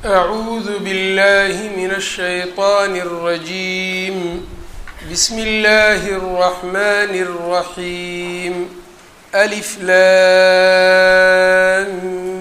أعوذ بالله من الشيطان الرجيم بسم الله الرحمن الرحيم ألف لام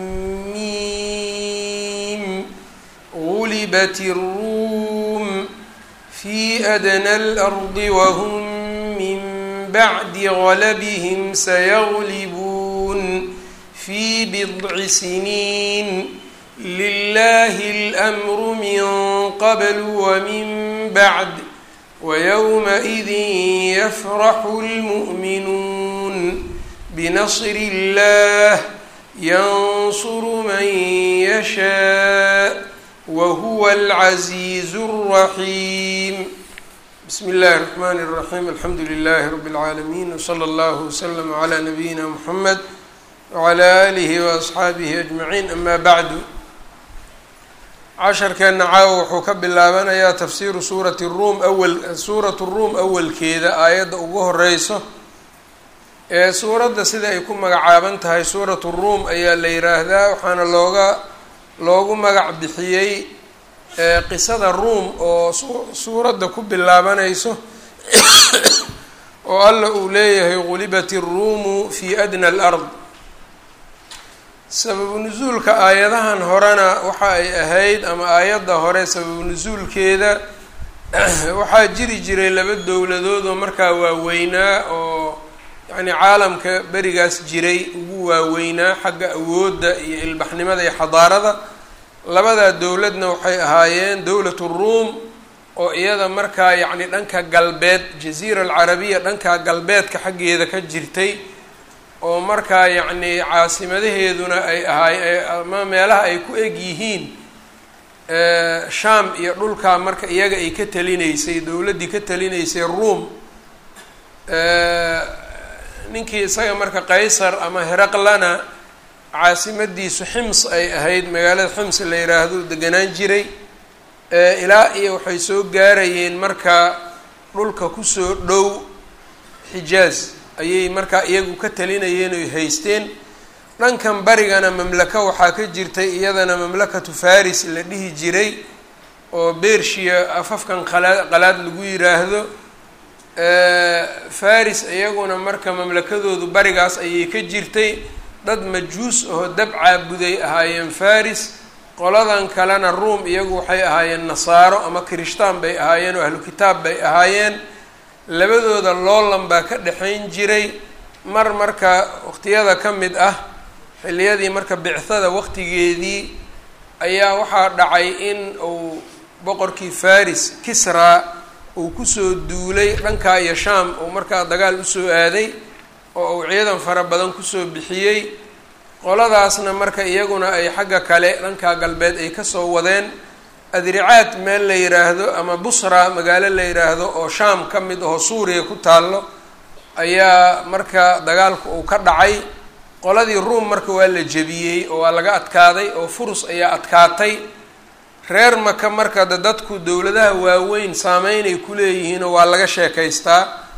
ميم غلبت الروم في أدنى الأرض وهم من بعد غلبهم سيغلبون في بضع سنين لله الأمر من قبل ومن بعد ويومئذ يفرح المؤمنون بنصر الله ينصر من يشاء وهو العزيز الرحيم بسم الله الرحمن الرحيم الحمد لله رب العالمين وصلى الله وسلم على نبينا محمد وعلى آله وأصxaabihi أجمعين أما بعد casharkeena caawa wuxuu ka bilaabanayaa tafsiiru suurati ruum awal suuratu ruum awalkeeda aayadda ugu horeyso ee suuradda sida ay ku magacaaban tahay suuratu ruum ayaa la yiraahdaa waxaana looga loogu magac bixiyey qisada ruum oo suuradda ku bilaabanayso oo alla uu leeyahay gulibat الruumu fi adnى اlأrض sababu nusuulka aayadahan horena waxa ay ahayd ama aayadda hore sababu nusuulkeeda waxaa jiri jiray laba dowladood oo markaa waaweynaa oo yacni caalamka berigaas jiray ugu waaweynaa xagga awoodda iyo ilbaxnimada iyo xadaarada labadaa dowladna waxay ahaayeen dowlat ruum oo iyada markaa yacni dhanka galbeed jaziira alcarabiya dhanka galbeedka xaggeeda ka jirtay oo markaa yacni caasimadaheeduna ay ahaay ama meelaha ay ku eg yihiin shaam iyo dhulkaa marka iyaga ay ka talinaysay dowladdii ka talinaysay ruom ninkii isaga marka qaysar ama heraqlana caasimadiisu xims ay ahayd magaalada xims la yiraahdo deganaan jiray ilaa iyo waxay soo gaarayeen marka dhulka kusoo dhow xijaaz ayay markaa iyagu ka talinayeen oy haysteen dhankan barigana mamlako waxaa ka jirtay iyadana mamlakatu faris la dhihi jiray oo bershiya afafkan qalaa qalaad lagu yiraahdo faris iyaguna marka mamlakadoodu barigaas ayay ka jirtay dad majuus oo dab caabuday ahaayeen faris qoladan kalena ruom iyagu waxay ahaayeen nasaaro ama kirishtaan bay ahaayeen oo ahlu kitaab bay ahaayeen labadooda loolan baa ka dhexayn jiray mar marka waqtiyada ka mid ah xilliyadii marka bicthada waqtigeedii ayaa waxaa dhacay in uu boqorkii faris kisraa uu kusoo duulay dhankaa iyo shaam uu markaa dagaal usoo aaday oo uu ciidan fara badan kusoo bixiyey qoladaasna marka iyaguna ay xagga kale dhankaa galbeed ay kasoo wadeen adricaad meel la yiraahdo ama busra magaalo la yiraahdo oo shaam ka mid aho suuriya ku taallo ayaa marka dagaalku uu ka dhacay qoladii ruom marka waa la jebiyey oo waa laga adkaaday oo furus ayaa adkaatay reer maka marka de dadku dowladaha waaweyn saameynay ku leeyihiinoo waa laga sheekaystaa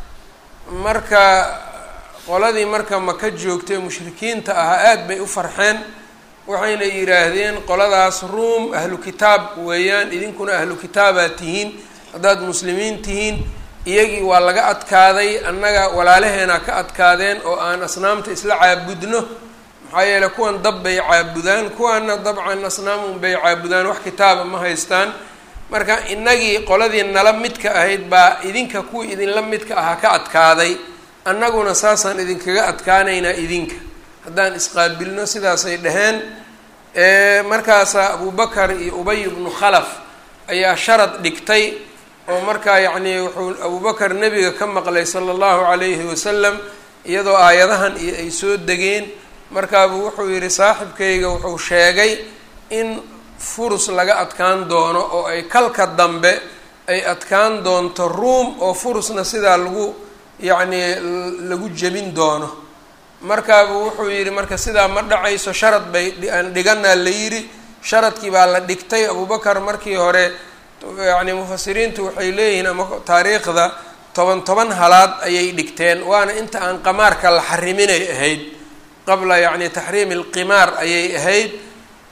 marka qoladii marka maka joogtay mushrikiinta ahaa aada bay u farxeen waxayna yidhaahdeen qoladaas ruom ahlu kitaab weeyaan idinkuna ahlu kitaabaad tihiin haddaad muslimiin tihiin iyagii waa laga adkaaday annaga walaalaheena ka adkaadeen oo aan asnaamta isla caabudno maxaa yeeley kuwan dab bay caabudaan kuwaana dabcan asnaamun bay caabudaan wax kitaaba ma haystaan marka innagii qoladii nala midka ahayd baa idinka kuwii idinla midka ahaa ka adkaaday annaguna saasaan idinkaga adkaanaynaa idinka haddaan isqaabilno sidaasay dhaheen markaasaa abubakar iyo ubay ibnu khalaf ayaa sharad dhigtay oo markaa yacnii wuxuu abubakar nebiga ka maqlay sala allahu calayhi wasalam iyadoo aayadahan iyo ay soo degeen markaabuu wuxuu yidhi saaxibkayga wuxuu sheegay in furus laga adkaan doono oo ay kalka dambe ay adkaan doonto ruom oo furusna sidaa lagu yacnii lagu jebin doono markaabuu wuxuu yidhi marka sidaa ma dhacayso sharad bay aan dhiganaa la yidhi sharadkii baa la dhigtay abubakar markii hore yacni mufasiriintu waxay leeyihiin ama taariikhda toban toban halaad ayay dhigteen waana inta aan qamaarka la xariminay ahayd qabla yacni taxriimi alqimaar ayay ahayd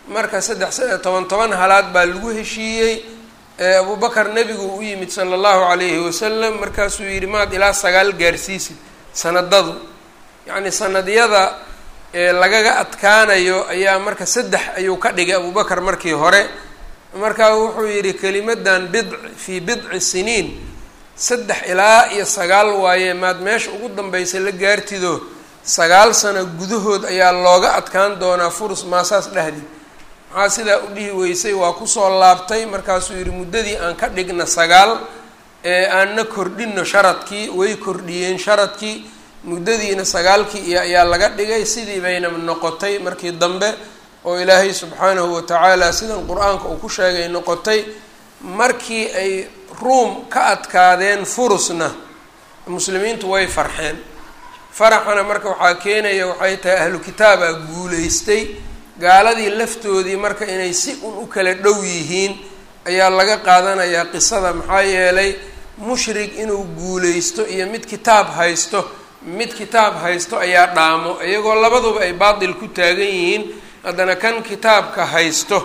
marka saddex toban toban halaad baa lagu heshiiyey abubakar nebigu u yimid sala allahu calayhi wasalam markaasuu yidhi maad ilaa sagaal gaarsiisid sanadadu yacni sanadyada lagaga adkaanayo ayaa marka saddex ayuu ka dhigay abubakar markii hore markaa wuxuu yidhi kelimadan bidc fii bidci siniin saddex ilaa iyo sagaal waaye maad meesha ugu dambaysa la gaartido sagaal sano gudahood ayaa looga adkaan doonaa furus maasaas dhahdi maxaa sidaa u dhihi weysay waa kusoo laabtay markaasuu yidhi muddadii aan ka dhigna sagaal ee aanna kordhino sharadkii way kordhiyeen sharadkii muddadiina sagaalkii iyo ayaa laga dhigay sidii bayna noqotay markii dambe oo ilaahay subxaanahu watacaala sidan qur-aanka uu ku sheegay noqotay markii ay ruum ka adkaadeen furusna muslimiintu way farxeen faraxana marka waxaa keenaya waxay tahay ahlu kitaabaa guulaystay gaaladii laftoodii marka inay si un u kala dhow yihiin ayaa laga qaadanayaa qisada maxaa yeelay mushrig inuu guulaysto iyo mid kitaab haysto mid kitaab haysto ayaa dhaamo iyagoo labaduba ay baatil ku taagan yihiin haddana kan kitaabka haysto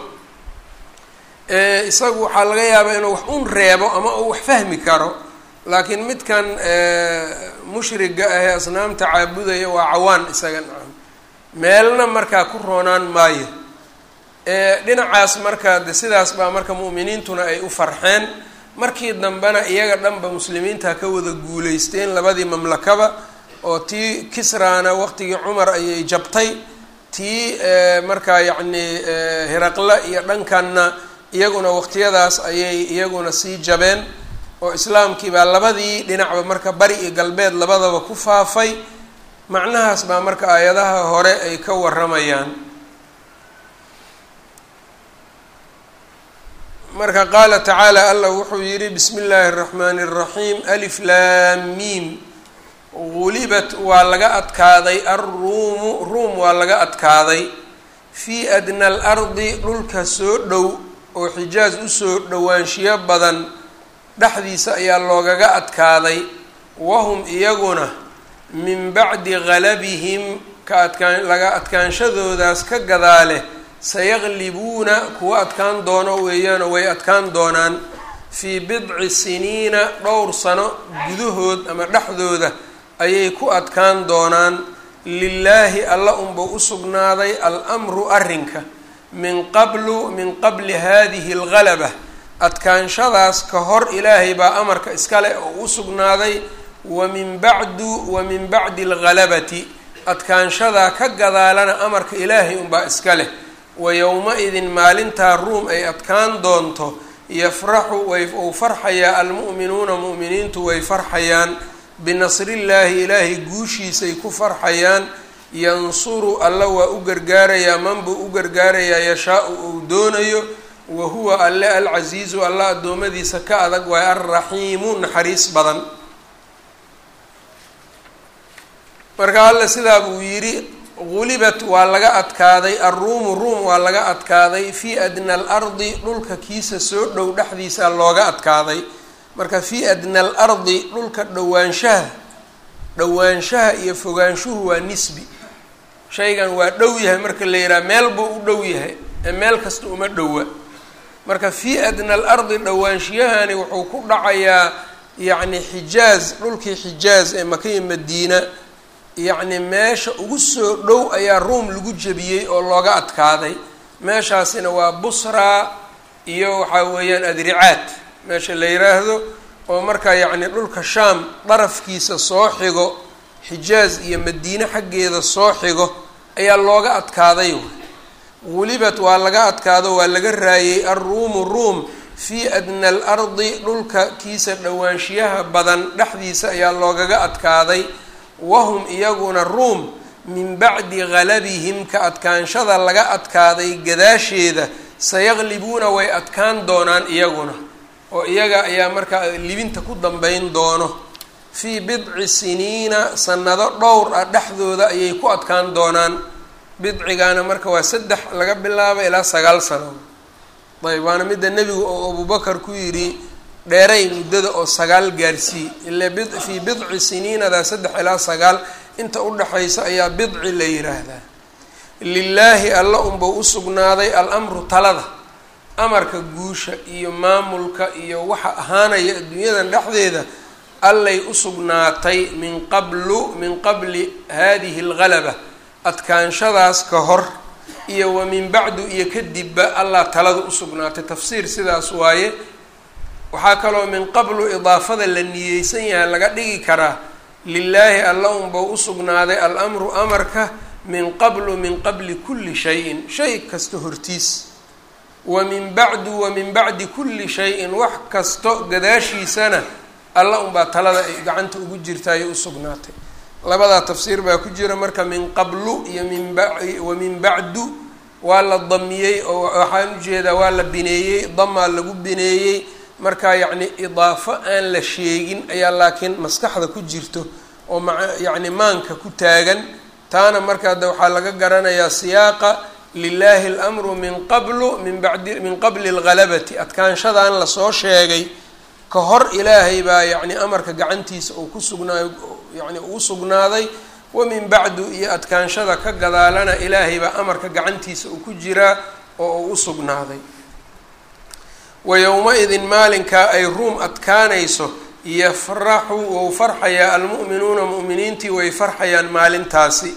isagu waxaa laga yaabaa inuu wax un reebo ama uu wax fahmi karo laakiin midkan mushriga ahee asnaamta caabudaya waa cawaan isaga nacam meelna markaa ku roonaan maayo dhinacaas marka de sidaas baa marka mu'miniintuna ay u farxeen markii dambena iyaga dhanba muslimiinta ka wada guulaysteen labadii mamlakaba oo tii kisraana waqtigii cumar ayay jabtay tii markaa yacni hiraqle iyo dhankanna iyaguna waqtiyadaas ayay iyaguna sii jabeen oo islaamkii baa labadii dhinacba marka bari iyo galbeed labadaba ku faafay macnahaas baa marka aayadaha hore ay ka waramayaan marka qaala tacaala allah wuxuu yidhi bismi illaahi اraxmaani الraxiim alif laam miim gulibat waa laga adkaaday alruumu ruum waa laga adkaaday fii adna alardi dhulka soo dhow oo xijaaj usoo dhowaanshiyo badan dhexdiisa ayaa loogaga adkaaday wahum iyaguna min bacdi galabihim ka adkaan laga adkaanshadoodaas ka gadaale sayaqlibuuna kuwa adkaan doono weeyaanoo way adkaan doonaan fii bidci siniina dhowr sano gudahood ama dhexdooda ayay ku adkaan doonaan lilaahi alla unba u sugnaaday al-amru arrinka min qablu min qabli hadihi algalaba adkaanshadaas ka hor ilaahay baa amarka iskale oo u sugnaaday wa min bacdu wa min bacdi algalabati adkaanshadaa ka gadaalana amarka ilaahay unbaa iska leh wa yowma-idin maalintaa ruum ay adkaan doonto yafraxu way uu farxayaa almu'minuuna mu'miniintu way farxayaan binasrillaahi ilaahay guushiisay ku farxayaan yansuru alla waa u gargaarayaa manbuu u gargaarayaa yashaa-u uu doonayo wa huwa alle alcasiizu alla addoommadiisa ka adag waay alraxiimu naxariis badan marka alle sidaa buu yidhi gulibat waa laga adkaaday alruumu ruum waa laga adkaaday fii adna alardi dhulka kiisa soo dhow dhexdiisa looga adkaaday marka fii adna alardi dhulka dhowaanshaha dhowaanshaha iyo fogaanshuhu waa nisbi shaygan waa dhow yahay marka la yidhaha meel buu u dhow yahay ee meel kasta uma dhowa marka fii adna alardi dhowaanshiyahani wuxuu ku dhacayaa yacni xijaaz dhulkii xijaaz ee makaiyo madiina yacni meesha ugu soo dhow ayaa ruum lagu jebiyey oo looga adkaaday meeshaasina waa busraa iyo waxaa weeyaan adricaad meesha la yiraahdo oo markaa yacni dhulka shaam darafkiisa soo xigo xijaaz iyo madiine xaggeeda soo xigo ayaa looga adkaaday gulibat waa laga adkaado waa laga raayey alruumu ruum fii adna alardi dhulka kiisa dhowaanshiyaha badan dhexdiisa ayaa loogaga adkaaday wahum iyaguna ruum min bacdi galabihim ka adkaanshada laga adkaaday gadaasheeda sayaqlibuuna way adkaan doonaan iyaguna oo iyaga ayaa markaa libinta ku dambeyn doono fii bidci siniina sanado dhowr ah dhexdooda ayay ku adkaan doonaan bidcigaana marka waa saddex laga bilaabo ilaa sagaal sano ayb waana midda nebigu oo abubakar ku yidhi dheeray muddada oo sagaal gaarsii ile bid fii bidci siniinadaa saddex ilaa sagaal inta udhexaysa ayaa bidci la yiraahdaa lilaahi alla unbau usugnaaday al-amru talada amarka guusha iyo maamulka iyo waxa ahaanaya adduunyadan dhexdeeda allay usugnaatay min qablu min qabli hadihi algalaba adkaanshadaas ka hor iyo wa min bacdu iyo kadibba allah talada usugnaatay tafsiir sidaas waaye waxaa kaloo min qablu idaafada la niyeysan yahay laga dhigi karaa lilaahi alla unbau usugnaaday al-amru amarka min qablu min qabli kulli shayin shay kasta hortiis wa min bacdu wa min bacdi kulli shayin wax kasto gadaashiisana alla unbaa talada ay gacanta ugu jirtaayay usugnaatay labadaa tafsiir baa ku jira marka min qablu iyo min ba wa min bacdu waa la damiyey oo waxaan ujeedaa waa la bineeyey damaa lagu bineeyey marka yacni idaafo aan la sheegin ayaa laakiin maskaxda ku jirto oo ma yacni maanka ku taagan taana marka de waxaa laga garanayaa siyaaqa lilaahi alamru min qablu min bacdi min qabli algalabati adkaanshadan lasoo sheegay ka hor ilaahay baa yacni amarka gacantiisa uu ku sugnaayo yacni uu sugnaaday wa min bacdu iyo adkaanshada ka gadaalana ilaahay baa amarka gacantiisa uu ku jiraa oo uu usugnaaday wa yowma-idin maalinkaa ay ruum adkaanayso yafraxu wou farxayaa almu'minuuna mu'miniintii way farxayaan maalintaasi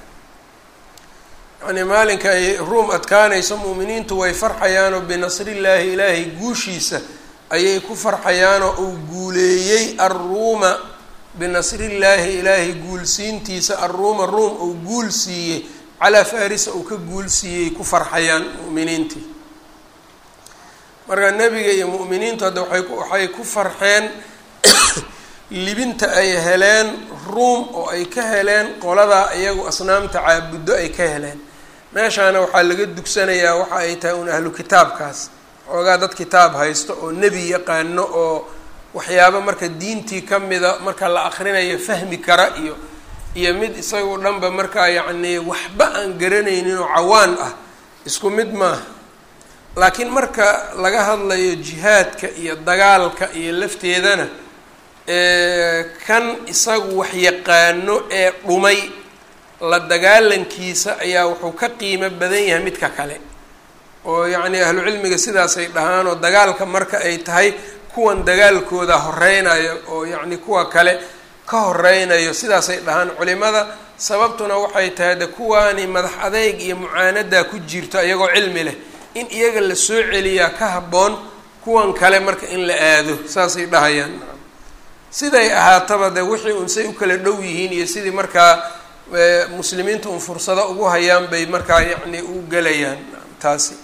yacnii maalinka ay ruum adkaanayso mu'miniintu way farxayaanoo binasrillaahi ilaahay guushiisa ayay ku farxayaanoo uu guuleeyey arruuma binasrillaahi ilaahay guulsiintiisa arruuma ruum uu guul siiyey calaa farisa uu ka guul siiyey ku farxayaan mu'miniintii marka nebiga iyo mu'miniintu hadda waay waxay ku farxeen libinta ay heleen ruum oo ay ka heleen qoladaa iyagu asnaamta caabuddo ay ka heleen meeshaana waxaa laga dugsanayaa waxa ay tahay un ahlu kitaabkaas xoogaa dad kitaab haysto oo nebi yaqaano oo waxyaabo marka diintii ka mida marka la akrinayo fahmi kara iyo iyo mid isagu dhanba markaa yacnii waxba aan garanaynin oo cawaan ah isku mid maaha laakiin marka laga hadlayo jihaadka iyo dagaalka iyo lafteedana kan isagu wax yaqaano ee dhumay la dagaalankiisa ayaa wuxuu ka qiimo badan yahay midka kale oo yacni ahlu cilmiga sidaasay dhahaan oo dagaalka marka ay tahay kuwan dagaalkooda horeynayo oo yacni kuwa kale ka horeynayo sidaasay dhahaan culimada sababtuna waxay tahay de kuwaani madax adeyg iyo mucaanadaa ku jirto iyagoo cilmi leh in iyaga la soo celiyaa ka habboon kuwan kale marka in la aado saasay dhahayaan siday ahaataba de wixii un say u kala dhow yihiin iyo sidii markaa muslimiinta un fursado ugu hayaan bay markaa yacni u gelayaan taasi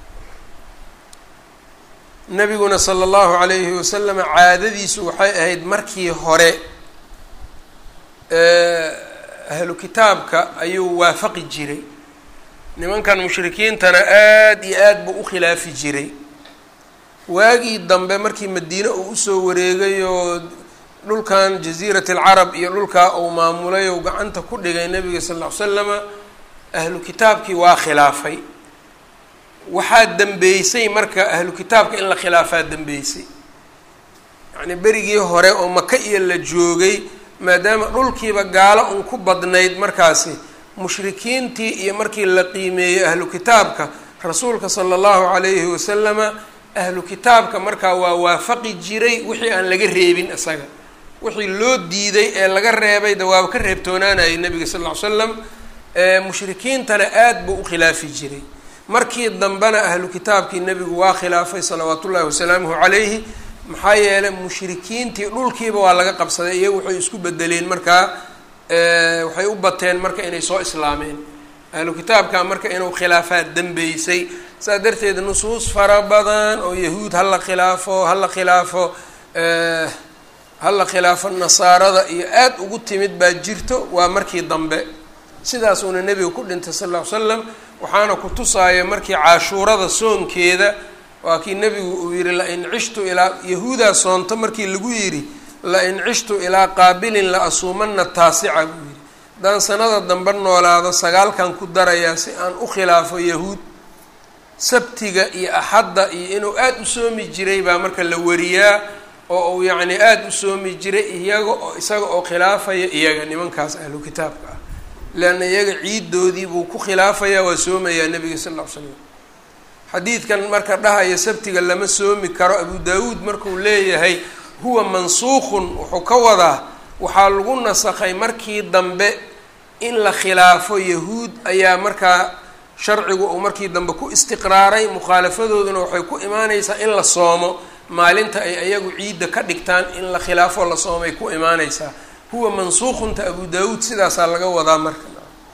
nabiguna sala allahu calayhi wasalam caadadiisu waxay ahayd markii hore ahlu kitaabka ayuu waafaqi jiray nimankan mushrikiintana aada iyo aad buu u khilaafi jiray waagii dambe markii madiine uu usoo wareegay oo dhulkan jasiirat alcarab iyo dhulkaa uu maamulay ou gacanta ku dhigay nabiga sal ll ly slama ahlu kitaabkii waa khilaafay waxaa dembeysay marka ahlu kitaabka in la khilaafaa dembeysay yacnii berigii hore oo maka iyo la joogay maadaama dhulkiiba gaalo un ku badnayd markaasi mushrikiintii iyo markii la qiimeeyey ahlu kitaabka rasuulka sala allahu calayhi wasalama ahlu kitaabka markaa waa waafaqi jiray wixii aan laga reebin isaga wixii loo diiday ee laga reebay de waaba ka reebtoonaanayay nabiga sal ll ly slam mushrikiintana aada buu u khilaafi jiray markii dambena ahlu kitaabkii nebigu waa khilaafay salawaatu ullahi wasalaamuhu calayhi maxaa yeelay mushrikiintii dhulkiiba waa laga qabsaday iyagu waxay isku bedeleen markaa waxay u bateen marka inay soo islaameen ahlu kitaabka marka inuu khilaafaa dembeysay saas darteed nusuus fara badan oo yahuud hala khilaafo hala khilaafo hala khilaafo nasaarada iyo aada ugu timid baa jirto waa markii dambe sidaasuuna nebiga ku dhintay sal ll ly slam waxaana ku tusaaya markii cashuurada soonkeeda waa kii nebigu uu yihi lain cishtu ilaa yahuudaa soonto markii lagu yidhi lain cishtu ilaa qaabilin la asuumana taasica buu yidhi haddaan sanada dambe noolaado sagaalkan ku darayaa si aan u khilaafo yahuud sabtiga iyo axadda iyo inuu aada u soomi jiray baa marka la wariyaa oo uu yacni aada u soomi jiray iyaga oo isaga oo khilaafaya iyaga nimankaas ahlu kitaabka ah leanna iyaga ciidoodii buu ku khilaafayaa waa soomayaa nebiga sal ll ly slam xadiidkan marka dhahaya sabtiga lama soomi karo abu daawuud markuu leeyahay huwa mansuukhun wuxuu ka wadaa waxaa lagu nasakhay markii dambe in la khilaafo yahuud ayaa markaa sharcigu uu markii dambe ku istiqraaray mukhaalafadooduna waxay ku imaaneysaa in la soomo maalinta ay ayagu ciidda ka dhigtaan in la khilaafo la soomay ku imaaneysaa huwa mansuukhunta abu daawuud sidaasaa laga wadaa marka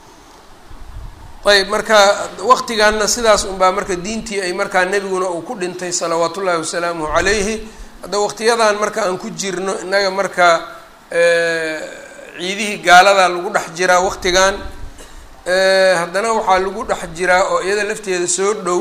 ayb marka waqtigaana sidaas unbaa marka diintii ay markaa nebiguna uu ku dhintay salawaat ullaahi wasalaamuhu calayhi hadda waqtiyadan marka aan ku jirno innaga marka ciidihii gaaladaa lagu dhex jiraa waqtigan haddana waxaa lagu dhex jiraa oo iyada lafteeda soo dhow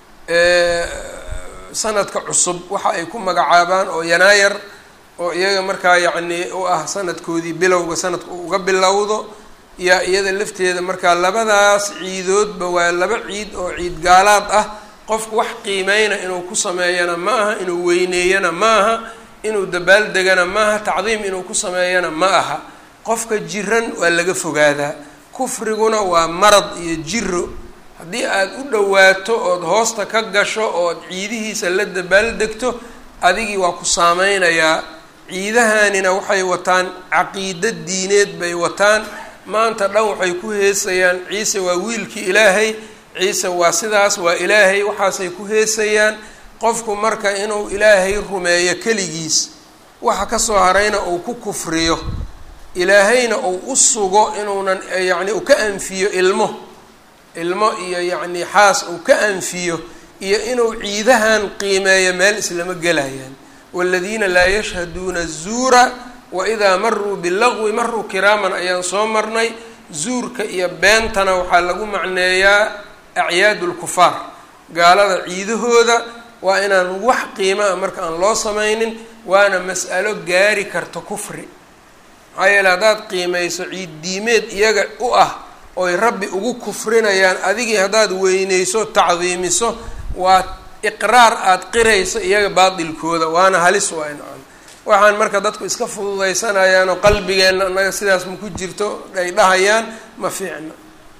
sanadka cusub waxa ay ku magacaabaan oo yanaayar oo iyaga markaa yacni u ah sanadkoodii bilowga sanadka uu uga bilowdo yaa iyada lafteeda markaa labadaas ciidoodba waa laba ciid oo ciid gaalaad ah qofku wax qiimeyna inuu ku sameeyana ma aha inuu weyneeyana ma aha inuu dabaaldegana ma aha tacdiim inuu ku sameeyana ma aha qofka jiran waa laga fogaadaa kufriguna waa marad iyo jiro haddii aada u dhowaato ood hoosta ka gasho ood ciidihiisa la dabaaldegto adigii waa ku saameynayaa ciidahanina waxay wataan caqiido diineed bay wataan maanta dhan waxay ku heesayaan ciise waa wiilkii ilaahay ciise waa sidaas waa ilaahay waxaasay ku heesayaan qofku marka inuu ilaahay rumeeyo keligiis waxa kasoo harayna uu ku kufriyo ilaahayna uu u sugo inuunan yacni uu ka anfiyo ilmo ilmo iyo yacni xaas uu ka anfiyo iyo inuu ciidahan qiimeeyo meel islama gelayaan waaladiina laa yashhaduuna zuura waidaa maruu bilagwi maruu kiraaman ayaan soo marnay zuurka iyo beentana waxaa lagu macneeyaa acyaadu lkufaar gaalada ciidahooda waa inaan wax qiima a marka aan loo samaynin waana mas'alo gaari karta kufri maxaa yeele haddaad qiimayso ciid diimeed iyaga u ah oy rabbi ugu kufrinayaan adigii haddaad weyneyso tacdiimiso waa iqraar aada qirayso iyaga baatilkooda waana halis waa incan waxaan marka dadku iska fududaysanayaan oo qalbigeenna annaga sidaas ma ku jirto ay dhahayaan ma fiicna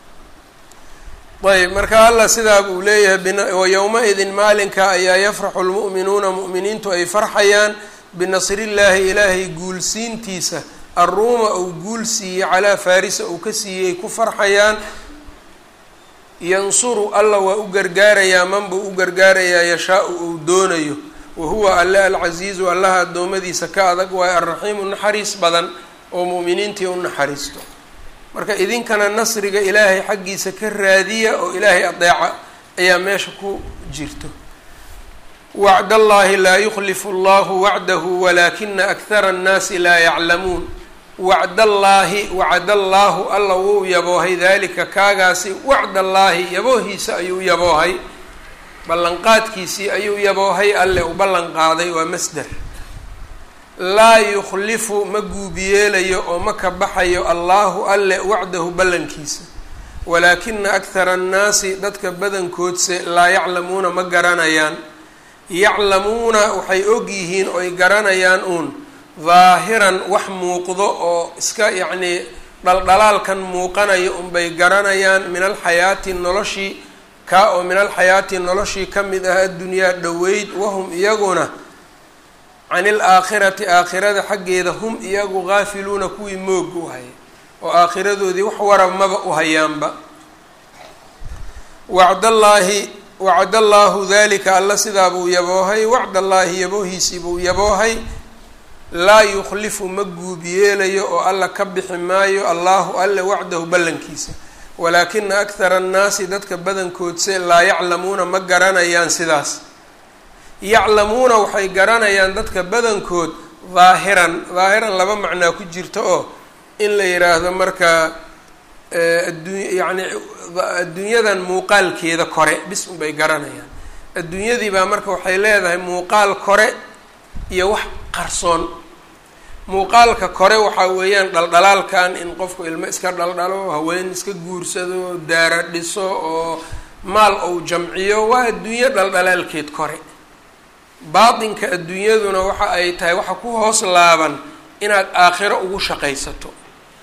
ayb marka allah sidaa buu leeyahay wa yowma-idin maalinka ayaa yafraxu lmu'minuuna mu'miniintu ay farxayaan binasrillaahi ilaahay guulsiintiisa arruuma uu guul siiyey calaa farisa uu ka siiyey ku farxayaan yansuru alla waa u gargaarayaa man buu u gargaarayaa yashaa-u uu doonayo wahuwa alle alcasiizu allaha addoommadiisa ka adag waayo alraxiimu naxariis badan oo mu'miniintii u naxariisto marka idinkana nasriga ilaahay xaggiisa ka raadiya oo ilaahay adeeca ayaa meesha ku jirto wacd allaahi laa yukhlifu allahu wacdahu walaakina akhara annaasi laa yaclamuun wacdallaahi wacdallaahu alla wuu yaboohay daalika kaagaasi wacdallaahi yaboohiisa ayuu yaboohay ballanqaadkiisii ayuu yaboohay alle u ballan qaaday waa masder laa yukhlifu ma guubiyeelayo oo ma ka baxayo allaahu alle wacdahu ballankiisa walaakina akhara annaasi dadka badankoodse laa yaclamuuna ma garanayaan yaclamuuna waxay og yihiin oy garanayaan uun daahiran wax muuqdo oo iska yacnii dhaldhalaalkan muuqanayo unbay garanayaan min alxayaati noloshii kaa oo min alxayaati noloshii ka mid ah addunyaa dhoweyd wahum iyaguna can ilaakhirati aakhirada xaggeeda hum iyagu gaafiluuna kuwii moog u haya oo aakhiradoodii wax warab maba u hayaanba wacdallaahi wacdallaahu dalika alla sidaa buu yaboohay wacdallaahi yaboohiisii buu yaboohay laa yukhlifu ma guubiyeelayo oo alla ka bixi maayo allaahu alle wacdahu ballankiisa walaakina akhara annaasi dadka badankoodse laa yaclamuuna ma garanayaan sidaas yaclamuuna waxay garanayaan dadka badankood daahiran daahiran laba macnaa ku jirta oo in la yidhaahdo marka addu yacni adduunyadan muuqaalkeeda kore bis unbay garanayaan adduunyadii baa marka waxay leedahay muuqaal kore iyo wax qarsoon muuqaalka kore waxaa weeyaan dhaldhalaalkan in qofku ilmo iska dhaldhalo haween iska guursado daara dhiso oo maal ou jamciyo waa adduunyo dhaldhalaalkeed kore baatinka adduunyaduna waxa ay tahay waxa ku hoos laaban inaad aakhiro ugu shaqaysato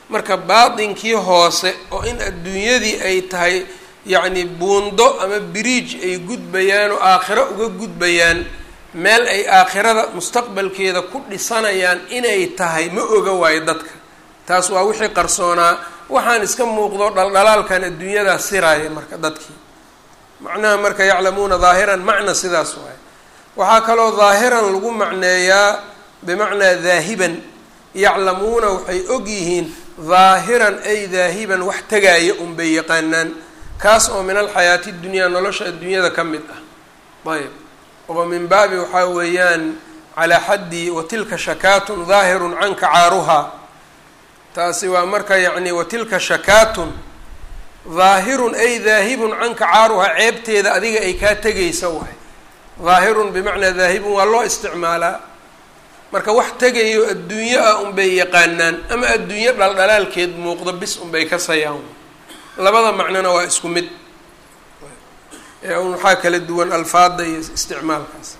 marka baatinkii hoose oo in adduunyadii ay tahay yacni buundo ama biriij ay gudbayaan oo aakhiro uga gudbayaan meel ay aakhirada mustaqbalkeeda ku dhisanayaan inay tahay ma oga waayo dadka taas waa wixii qarsoonaa waxaan iska muuqdo dhaldhalaalkan adduunyadaa siraaya marka dadkii macnaha marka yaclamuuna daahiran macna sidaas waaye waxaa kaloo daahiran lagu macneeyaa bimacnaa daahiban yaclamuuna waxay og yihiin daahiran ay daahiban wax tegaya unbay yaqaanaan kaas oo min alxayaati dunyaa nolosha adduunyada ka mid ah ayb oo min baabi waxaa weeyaan calaa xaddi watilka shakaatun daahirun canka caaruhaa taasi waa marka yacni watilka shakaatun daahirun ay daahibun canka caaruhaa ceebteeda adiga ay kaa tegaysa waay daahirun bimacnaa daahibun waa loo isticmaalaa marka wax tegayo adduunyo ah unbay yaqaanaan ama adduunyo dhaldhalaalkeed muuqdo bis unbay ka sayaan labada macnona waa isku mid ee un waxaa kala duwan alfaada iyo isticmaalkaas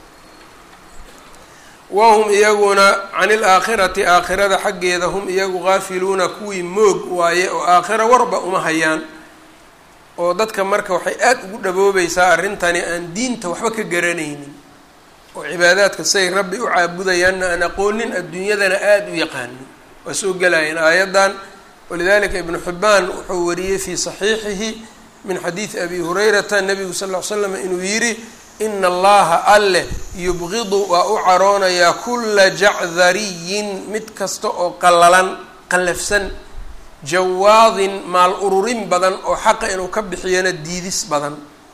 wahum iyaguna can ilaakhirati aakhirada xaggeeda hum iyagu gaafiluuna kuwii moog waaye oo aakhira warba uma hayaan oo dadka marka waxay aada ugu dhaboobaysaa arrintani aan diinta waxba ka garanaynin oo cibaadaadka say rabbi u caabudayaanna aan aqoonin adduunyadana aada u yaqaanin waa soo gelayeen aayaddan walidalika ibnu xibbaan wuxuu wariyey fii saxiixihi min xadiidi abi hurayrata nabigu sal ll ly slam inuu yidhi ina allaha alleh yubqidu waa u caroonayaa kula jacdariyin mid kasta oo qallalan qallafsan jawaadin maal ururin badan oo xaqa inuu ka bixiyana diidis badan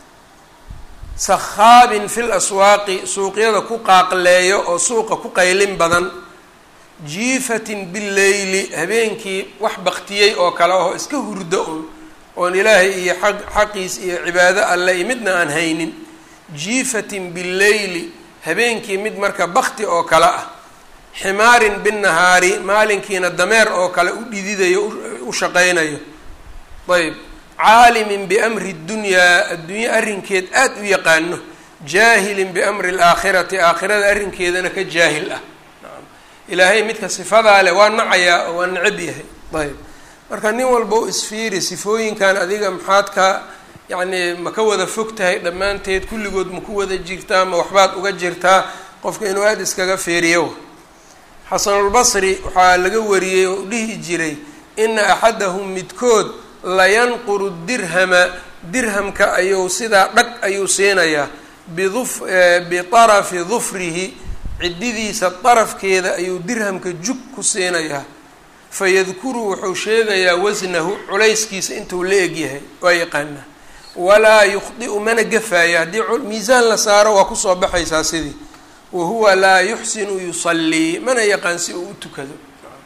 sakhaabin fil aswaaqi suuqyada ku qaaqleeyo oo suuqa ku qaylin badan jiifatin bileyli habeenkii wax baktiyey oo kale oo iska hurdo un oon ilaahay iyo aq xaqiis iyo cibaado alle iyo midna aan haynin jiifatin bileyli habeenkii mid marka bakti oo kale ah ximaarin binnahaari maalinkiina dameer oo kale u dhididayo u shaqaynayo ayb caalimin biamri dunyaa adduunye arrinkeed aada u yaqaano jaahilin biamri alaakhirati aakhirada arrinkeedana ka jaahil ah ilaahay midka sifadaa leh waa nacayaa oo waa necab yahay ayb marka nin walba u isfiiri sifooyinkan adiga maxaad ka yacni ma ka wada fog tahay dhammaanteed kulligood ma ku wada jirtaa ma waxbaad uga jirtaa qofka inuu aada iskaga feeriyo xasanulbasri waxaa laga wariyey oo dhihi jiray ina axadahum midkood layanquru dirhama dirhamka ayuu sidaa dhag ayuu siinayaa biduf bitarafi dufrihi ciddidiisa darafkeeda ayuu dirhamka jug ku siinayaa fayadkuru wuxuu sheegayaa wasnahu culayskiisa intuu la egyahay waa yaqaanaa walaa yukhdi'u mana gafaayo haddii miisaan la saaro waa kusoo baxaysaa sidii wahuwa laa yuxsinu yusallii mana yaqaan si uu u tukado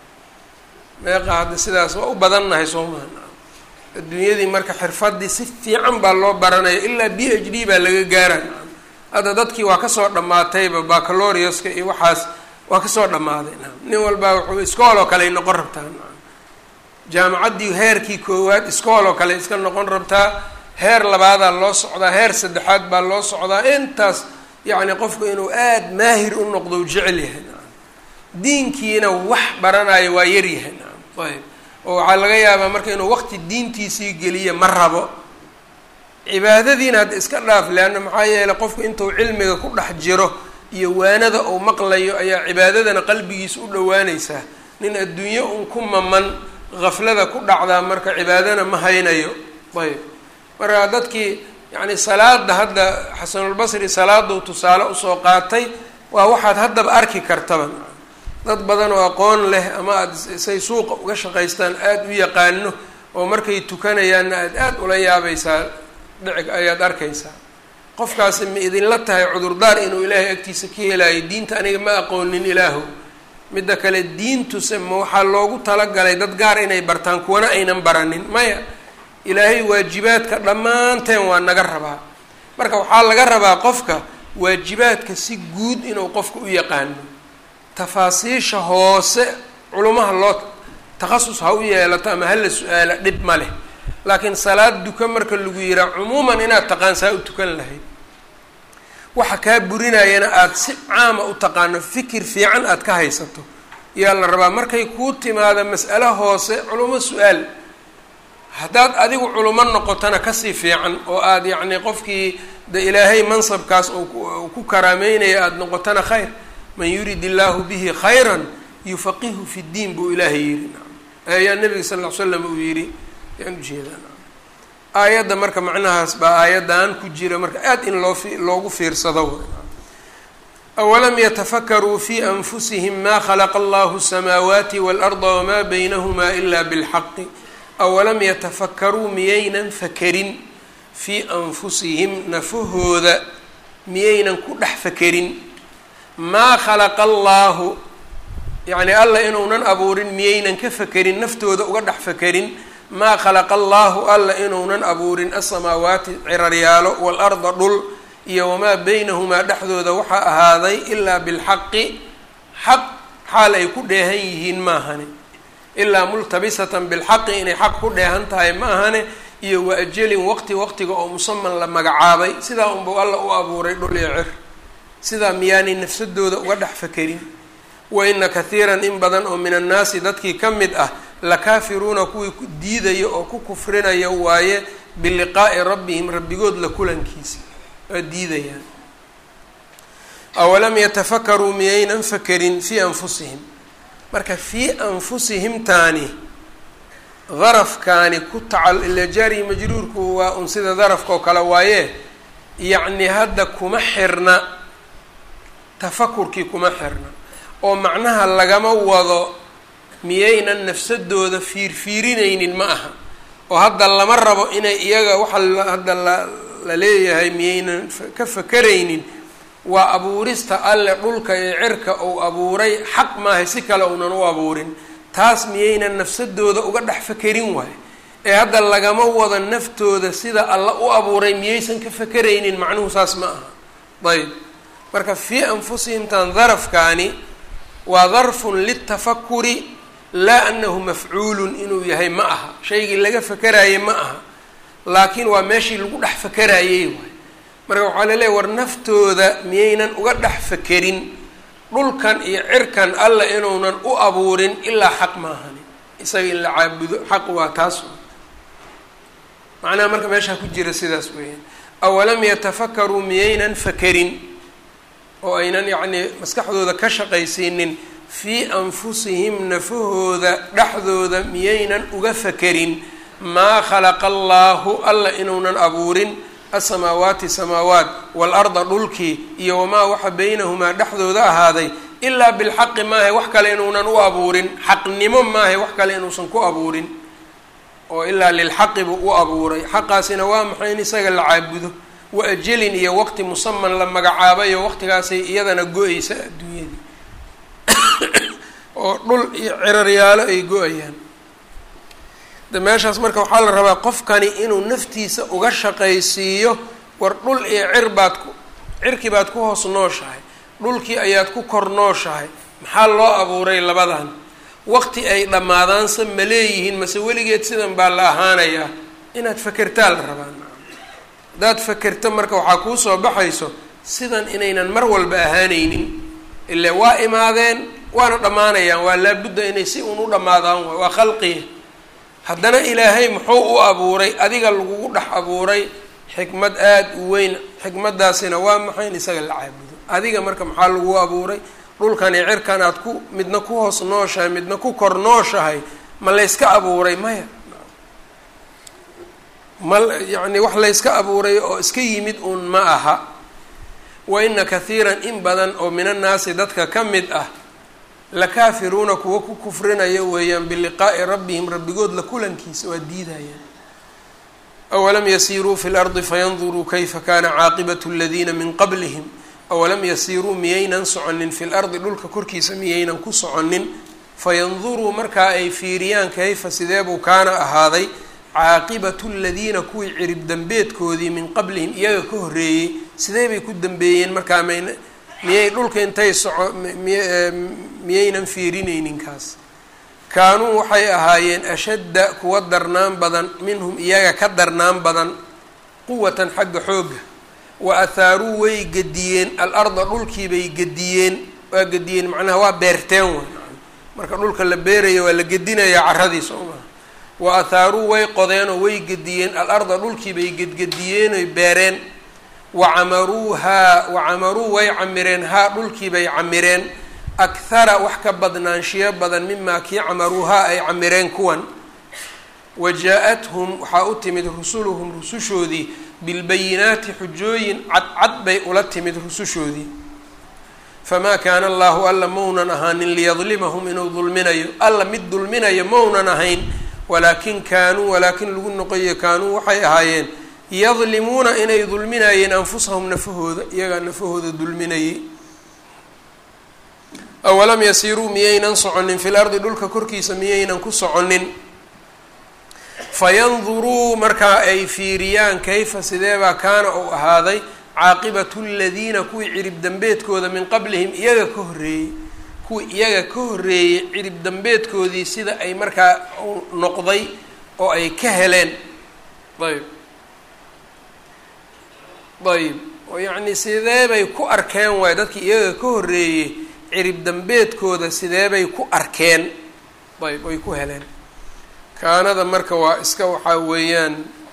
meeqa hadda sidaas waa u badannahay soo maha adduunyadii marka xirfadii si fiican baa loo baranaya ilaa b h d baa laga gaara hadda dadkii waa kasoo dhammaatayba bacaloriuska iyo waxaas waa kasoo dhammaaday nin walbaa wuxuu iskool oo kale ay noqon rabtaa jaamacaddii heerkii koowaad iskool oo kale iska noqon rabtaa heer labaadaa loo socdaa heer saddexaad baa loo socdaa intaas yacni qofku inuu aada maahir u noqdo u jecel yahay diinkiina wax baranayo waa yaryahay ayb oo waxaa laga yaabaa marka inuu waqti diintiisii geliya ma rabo cibaadadiina hadda iska dhaaf leanna maxaa yeeley qofku intuu cilmiga ku dhex jiro iyo waanada uu maqlayo ayaa cibaadadana qalbigiisa u dhowaanaysaa nin adduunyo un ku maman gaflada ku dhacdaa marka cibaadana ma haynayo ayb marka dadkii yacni salaada hadda xasanulbasri salaaduu tusaale usoo qaatay waa waxaad haddaba arki kartaba dad badan oo aqoon leh ama aada say suuqa uga shaqaystaan aada u yaqaano oo markay tukanayaanna aada aada ula yaabaysaa dhici ayaad arkaysaa qofkaasi ma idinla tahay cudurdaar inuu ilaahay agtiisa ka helaayo diinta aniga ma aqoonin ilaahu midda kale diintuse ma waxaa loogu talagalay dad gaar inay bartaan kuwana aynan baranin maya ilaahay waajibaadka dhammaanteen waa naga rabaa marka waxaa laga rabaa qofka waajibaadka si guud inuu qofka u yaqaano tafaasiisha hoose culumaha loo takhasus ha u yeelato ama hala su-aala dhib ma leh laakiin salaad duka marka lagu yihaa cumuuman inaad taqaan saa u tukan lahayd waxa kaa burinayana aada si caama u taqaano fikir fiican aada ka haysato yaa la rabaa markay kuu timaado mas'alo hoose culummo su-aal haddaad adigu culummo noqotona kasii fiican oo aada yacni qofkii de ilaahay mansabkaas oo ku karaameynaya aada noqotona khayr man yurid illaahu bihi khayran yufaqihu fi ddiin buu ilaahay yidhi ayaa nabiga sal ll ly slam uu yidhi yaan ujeedaa aayadda marka macnahaas baa aayaddan ku jira marka aada in loo loogu fiirsado awalam yatafakaruu fi anfusihim ma khalaqa allahu الsamaawaati waalarda wamaa baynahumaa ila bilxaqi awalam yatafakaruu miyaynan fakerin fii anfusihim nafahooda miyaynan ku dhex fakerin maa khalaqa allaahu yacni alla inuunan abuurin miyaynan ka fakerin naftooda uga dhex fakerin maa khalaqa allaahu alla inuunan abuurin asamaawaati ciraryaalo waalarda dhul iyo wamaa beynahumaa dhexdooda waxaa ahaaday ilaa bilxaqi xaq xaal ay ku dheehan yihiin maahane ilaa multabisatan bilxaqi inay xaq ku dheehan tahay ma ahane iyo wa ajelin waqti waqtiga oo musaman la magacaabay sidaa unbuu alla u abuuray dhul iyo cir sidaa miyaanay nafsadooda uga dhex fakerin wa ina kathiiran in badan oo min annaasi dadkii ka mid ah lakaafiruuna kuwii diidaya oo ku kufrinaya waaye biliqaa'i rabbihim rabbigood la kulankiisa waa diidayaan awalam yatafakaruu miyaynan fakerin fii anfusihim marka fii anfusihim taani darafkaani ku tacal ila jaari majruurku waa un sida darafka oo kale waaye yacni hadda kuma xirna tafakurkii kuma xirna oo macnaha lagama wado miyaynan nafsadooda fiirfiirinaynin ma aha oo hadda lama rabo inay iyaga waxa hadda la la leeyahay miyaynan ka fakeraynin waa abuurista alle dhulka ee cirka uu abuuray xaq maahay si kale uunan u abuurin taas miyaynan nafsadooda uga dhex fakerin waayo ee hadda lagama wado naftooda sida alla u abuuray miyaysan ka fakeraynin macnuhu saas ma aha ayb marka fii anfusihim tan darafkaani waa darfun litafakuri laa anahu mafcuulun inuu yahay ma aha shaygii laga fakeraayey ma aha laakiin waa meeshii lagu dhex fakeraayey waay marka waxaa laleeyahy war naftooda miyaynan uga dhex fakerin dhulkan iyo cirkan alla inuunan u abuurin ilaa xaq maahani isaga in la caabudo xaq waa taas macnaha marka meeshaa ku jira sidaas weeyaan awalam yatafakaruu miyaynan fakerin oo aynan yacnii maskaxdooda ka shaqaysiinin fii anfusihim nafahooda dhexdooda miyaynan uga fakerin maa khalaqa allaahu alla inuunan abuurin asamaawaati samaawaat waalarda dhulkii iyo wamaa waxa beynahumaa dhexdooda ahaaday ilaa bilxaqi maahay wax kale inuunan u abuurin xaqnimo maahay wax kale inuusan ku abuurin oo ilaa lilxaqi buu u abuuray xaqaasina waa maxay in isaga la caabudo wa ajelin iyo waqti musaman la magacaabayo waqtigaasay iyadana go-eysa adduunyadii oo dhul iyo ciraryaalo ay go-ayaan de meeshaas marka waxaa la rabaa qofkani inuu naftiisa uga shaqaysiiyo war dhul iyo cir baad ku cirkii baad ku hoos nooshahay dhulkii ayaad ku kor nooshahay maxaa loo abuuray labadan waqti ay dhammaadaanse ma leeyihiin mase weligeed sidan baa la ahaanayaa inaad fakertaa la rabaa haddaad fakerto marka waxaa kuu soo baxayso sidan inaynan mar walba ahaanaynin ile waa imaadeen waana dhammaanayaan waa laabudda inay si un u dhammaadaan waay waa khalqiya haddana ilaahay muxuu u abuuray adiga lagugu dhex abuuray xikmad aada u weyn xikmaddaasina waa maxay in isaga la caabudo adiga marka maxaa lagu abuuray dhulkani cirkan aad ku midna ku hoos nooshahay midna ku kor nooshahay ma layska abuuray maya ma yacni wax layska abuuray oo iska yimid uun ma aha wa ina kathiiran in badan oo min annaasi dadka ka mid ah lakaafiruuna kuwa ku kufrinaya weeyaan biliqaa'i rabbihim rabbigood la kulankiisa waa diidayaan awalam yasiiruu fi lardi fayanduruu kayfa kana caaqibatu aladiina min qablihim awalam yasiiruu miyaynan soconin fi lardi dhulka korkiisa miyaynan ku soconin fayanduruu markaa ay fiiriyaan kayfa sideebuu kaana ahaaday caaqibatu ladiina kuwii cirib dambeedkoodii min qablihim iyaga ka horreeyey sidee bay ku dambeeyeen markaa mayna miyay dhulka intay soco miyaynan fiirinaynin kaas kaanuu waxay ahaayeen ashadda kuwa darnaan badan minhum iyaga ka darnaan badan quwatan xagga xoogga wa athaaruu way gediyeen al-arda dhulkiibay gediyeen waa gediyeen macnaha waa beerteen way marka dhulka la beerayo waa la gedinayaa carradii soo maha wa athaaruu way qodeen oo way gediyeen al-arda dhulkii bay gedgediyeen oy beereen wa camaruuhaa wa camaruu way camireen haa dhulkii bay camireen akhara wax ka badnaanshiyo badan mimaa kii camaruuhaa ay camireen kuwan wa jaa-athum waxaa u timid rusuluhum rusushoodii bilbayinaati xujooyin cadcad bay ula timid rusushoodii famaa kaana allahu alla maunan ahaanin liyadlimahum inuu dulminayo alla mid dulminayo maunan ahayn walaakin kaanuu walaakin lagu noqoyo kaanuu waxay ahaayeen yadlimuuna inay dulminayeen anfusahum nafahooda iyagaa nafahooda dulminayay awalam yasiiruu miyaynan soconin fil ardi dhulka korkiisa miyaynan ku soconin fayanduruu markaa ay fiiriyaan kayfa sideebaa kaana uu ahaaday caaqibatu ladiina kuwii cirib dambeedkooda min qablihim iyaga ka horreeyey kuwii iyaga ka horreeyey cirib dambeedkoodii sida ay markaa noqday oo ay ka heleen ayb ayb oo yacnii sideebay ku arkeen waay dadkii iyaga ka horreeyey cirib dambeedkooda sideebay ku arkeen ayb oy ku heleen kaanada marka waa iska waxaa weeyaan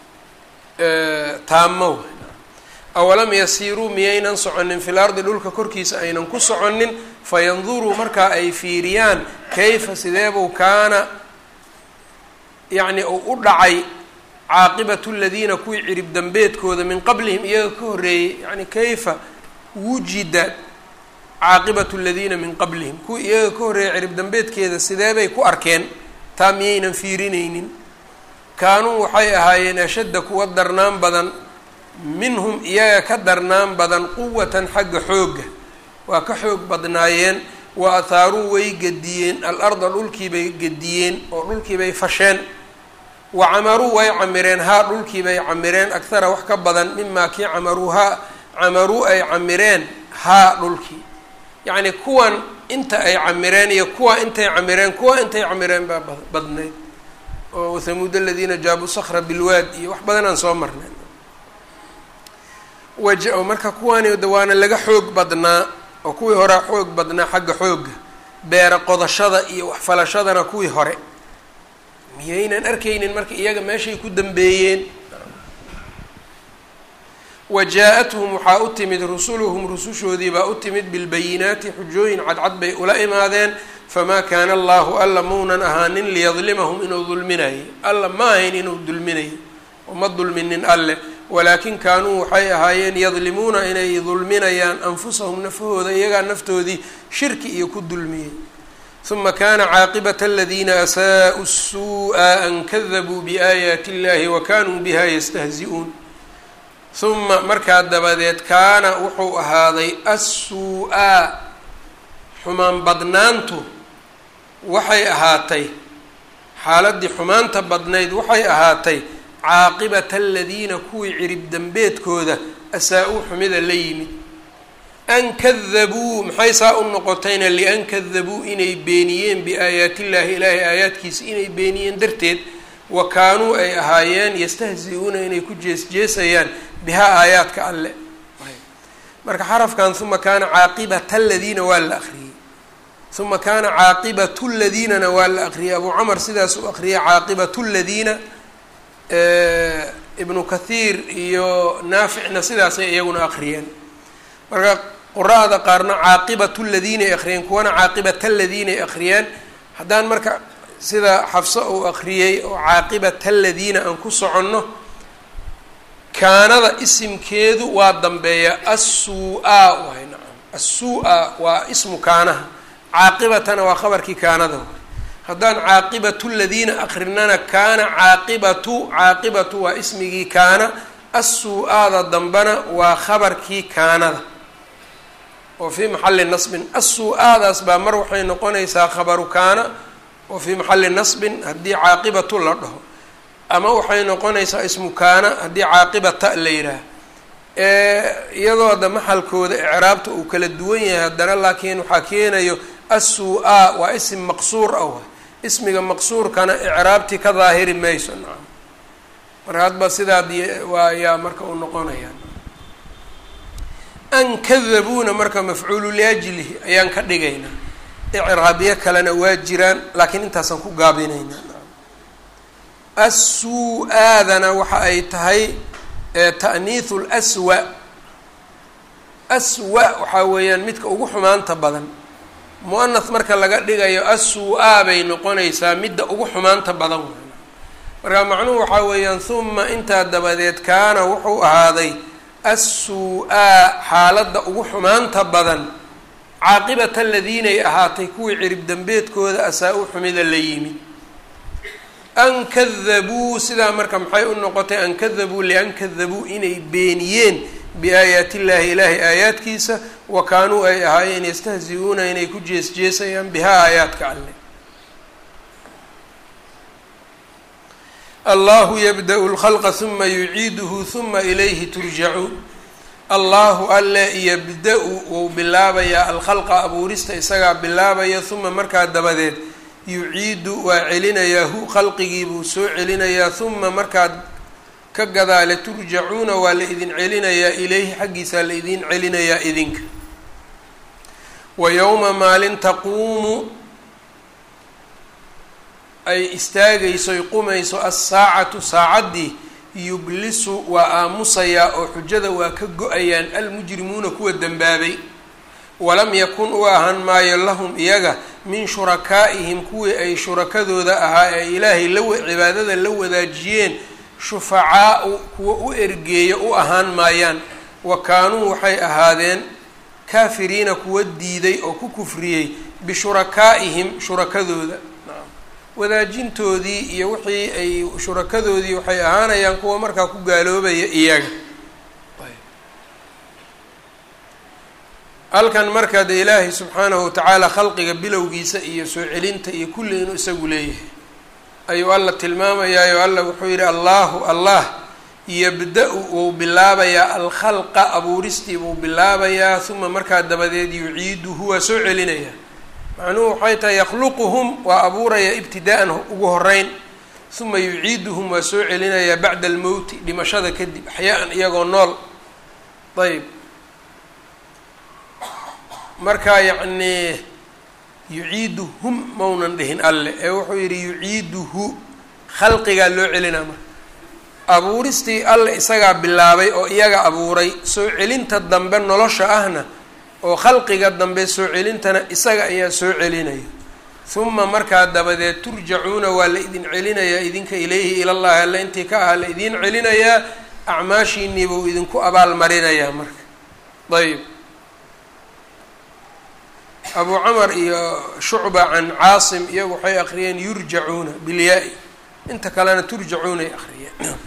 taamo awalam yasiiruu miyaynan soconin fil ardi dhulka korkiisa aynan ku soconin fayanduruu markaa ay fiiriyaan kayfa sideebuu kaana yacni uu u dhacay caaqibatu ladiina kuwii cirib dambeedkooda min qablihim iyaga ka horreeyey yani kayfa wujida caaqibatu ladiina min qablihim kuwii iyaga ka horreeyay cirib dambeedkeeda sideebay ku arkeen taa miyaynan fiirinaynin kaanuu waxay ahaayeen ashadda kuwa darnaan badan minhum iyaga ka darnaan badan quwatan xagga xoogga waa ka xoog badnaayeen wa athaaruu way gediyeen al-arda dhulkiibay gediyeen oo dhulkiibay fasheen wa camaruu way camireen haa dhulkiibay camireen akhara wax ka badan mimaa kii camaruu haa camaruu ay camireen haa dhulkii yacni kuwan inta ay camireen iyo kuwa intay camireen kuwa intay camireen baa badnayd oo thamuud aladiina jaabuu sakra bilwaad iyo wax badan aan soo marnay waja marka kuwani waana laga xoog badnaa oo kuwii horea xoog badnaa xagga xoogga beera qodashada iyo waxfalashadana kuwii hore miyaynan arkaynin marka iyaga meeshay ku dambeeyeen wa jaa-athum waxaa u timid rusuluhum rusushoodii baa u timid bilbayinaati xujooyin cadcad bay ula imaadeen famaa kaana allahu alla maunan ahaanin liyadlimahum inuu dulminayo alla ma ahayn inuu dulminayo uma dulminin alleh walaakin kaanuu waxay ahaayeen yadlimuuna inay dulminayaan anfusahum nafahooda iyagaa naftoodii shirki iyo ku dulmiyey uma kana caaqibata aladiina asaa'u الsuuءa an kadabuu biaayaati اllahi wa kanuu biha yastahzi-uun uma markaa dabadeed kaana wuxuu ahaaday assuu-a xumaan badnaantu waxay ahaatay xaaladdii xumaanta badnayd waxay ahaatay caaqibata aladiina kuwii cirib dambeedkooda asaa-uu xumida la yimid an kadabuu maxay saa u noqotayna lian kadabuu inay beeniyeen biaayaati illaahi ilaahay aayaadkiisa inay beeniyeen darteed wa kaanuu ay ahaayeen yastahzi-uuna inay ku jees-jeesayaan bihaa aayaadka alle marka xarafkan uma kaana caaqibata aladiina waa la akriyey uma kaana caaqibatu ladiinana waa la akriyey abuu camar sidaas u akriyay caaqibatu ladiina ibnu kathiir iyo naaficna sidaasay iyaguna akriyeen marka qura-da qaarna caaqibatu ladiinay akriyeen kuwana caaqibata ladiinay akriyeen haddaan marka sida xafso uu akriyey oo caaqibata ladiina aan ku soconno kaanada isimkeedu waa dambeeya assuu-a waay nacam assuu-a waa ismu kaanaha caaqibatana waa khabarkii kaanada waay haddaan caaqibatu ladiina akrinana kaana caaqibatu caaqibatu waa ismigii kaana assuu-aada dambana waa khabarkii kaanada oo fii maxalli nasbin assuu-aadaas baa mar waxay noqonaysaa khabaru kaana oo fii maxalli nasbin haddii caaqibatu la dhaho ama waxay noqonaysaa ismu kaana haddii caaqibata la yidhaah iyadoo hadda maxalkooda icraabta uu kala duwan yahay haddana laakiin waxaa keenayo assuu-a waa isim maqsuur ah waay ismiga maqsuurkana icraabtii ka daahiri mayso nacam marka hadba sidaad waa yaa marka u noqonaya an kadabuuna marka mafcuulu liajlihi ayaan ka dhigaynaa icraabyo kalena waa jiraan laakiin intaasaan ku gaabinayna assu-aadana waxa ay tahay ta'niithu lswa aswa waxaa weeyaan midka ugu xumaanta badan mu-anath marka laga dhigayo assu-aa bay noqonaysaa midda ugu xumaanta badan marka macnuhu waxaa weeyaan huma intaa dabadeed kaana wuxuu ahaaday assu-aa xaaladda ugu xumaanta badan caaqibata aladiinay ahaatay kuwii cirib dembeedkooda asaa-u xumida la yimid an kadabuu sidaa marka maxay u noqotay an kadabuu lian kadabuu inay beeniyeen biaayaati illaahi ilaahay aayaadkiisa wa kaanuu ay ahaayeen yastahzi-uuna inay ku jees-jeesayaan bihaa aayaadka alle allahu yabda-u lkhalqa huma yuciiduhu huma ilayhi turjacuun allahu alle yabda-u wuu bilaabayaa alkhalqa abuurista isagaa bilaabaya huma markaa dabadeed yuciidu waa celinayaa hu khalqigii buu soo celinayaa huma markaad ka gadaale turjacuuna waa la idin celinayaa ilayhi xaggiisaa la idin celinayaa idinka wa yowma maalin taquumu ay istaagayso y qumayso assaacatu saacaddii yublisu waa aamusayaa oo xujada waa ka go-ayaan almujrimuuna kuwa dembaabay walam yakun u ahaan maayo lahum iyaga min shurakaa'ihim kuwii ay shurakadooda ahaa ee ilaahay la cibaadada la wadaajiyeen shufacaau kuwa u ergeeyo u ahaan maayaan wa kaanuu waxay ahaadeen kaafiriina kuwa diiday oo ku kufriyey bishurakaa'ihim shurakadooda wadaajintoodii iyo wixii ay shurakadoodii waxay ahaanayaan kuwa markaa ku gaaloobaya iyaga halkan markaa dee ilaahay subxaanahu watacaala khalqiga bilowgiisa iyo soo celinta iyo kulli inuu isagu leeyahay ayuu alla tilmaamayaayo alla wuxuu yidhi allahu allah yabda-u wuu bilaabayaa alkhalqa abuuristii buu bilaabayaa uma markaa dabadeed yuciiduhu waa soo celinayaa macnuhu waxay tahay yakhluquhum waa abuuraya ibtidaa-an ugu horeyn uma yuciiduhum waa soo celinayaa bacda almowti dhimashada kadib axyaa-an iyagoo nool ayb marka yacnii yuciiduhum maunan dhihin alle ee wuxuu yidhi yuciiduhu khalqigaa loo celinaa marka abuuristii alle isagaa bilaabay oo iyaga abuuray soo celinta dambe nolosha ahna oo khalqiga dambe soo celintana isaga ayaa soo celinaya huma markaa dabadeed turjacuuna waa la idin celinayaa idinka ilayhi ilallahi alle intii ka aha la idin celinayaa acmaashiinii buu idinku abaal marinayaa marka ayb abu camar iyo shucba can caasim iyagu waxay akriyeen yurjacuuna bilyaa-i inta kalena turjacuunay akriyeen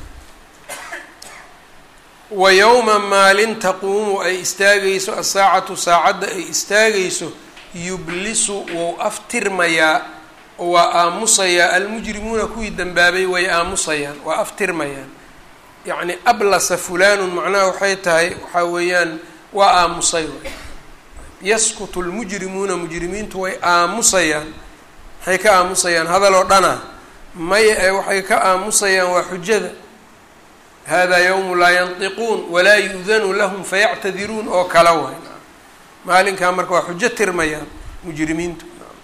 wa yowma maalin taquumu ay istaagayso asaacatu saacadda ay istaagayso yublisu wou aftirmayaa oo waa aamusayaa almujrimuuna kuwii dembaabay way aamusayaan waa aftirmayaan yacni ablasa fulanun macnaha waxay tahay waxaa weeyaan waa aamusay yaskutu lmujrimuuna mujrimiintu way aamusayaan waxay ka aamusayaan hadaloo dhana maya ee waxay ka aamusayaan waa xujada hada yowmu laa yantiquun walaa yu-danu lahum fayactadiruun oo kala way maalinkaa marka waa xujo tirmayaan mujrimiintu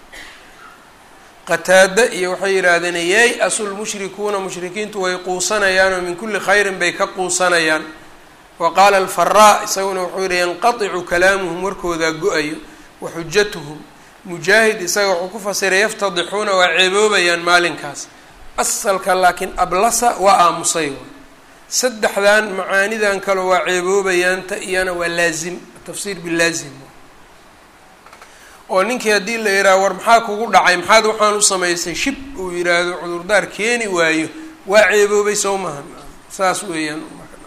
qataada iyo waxay yidhaahdeen yay asul mushrikuuna mushrikiintu way quusanayaanoo min kulli khayrin bay ka quusanayaan wa qaala alfaraa isaguna wuxuu yihi yanqaticu kalaamuhum warkoodaa go-ayo wa xujatuhum mujaahid isaga wuxuu ku fasiray yaftadixuuna waa ceeboobayaan maalinkaas asalka laakiin ablasa waa aamusay saddexdan macaanidan kale waa ceeboobayaanta iyana waa laazim tafsiir bilaazim oo ninkii haddii la yidhaha war maxaa kugu dhacay maxaad waxaan u samaysay shib uu yidhaahdo cudurdaar keeni waayo waa ceeboobay sow maha saas weeyaan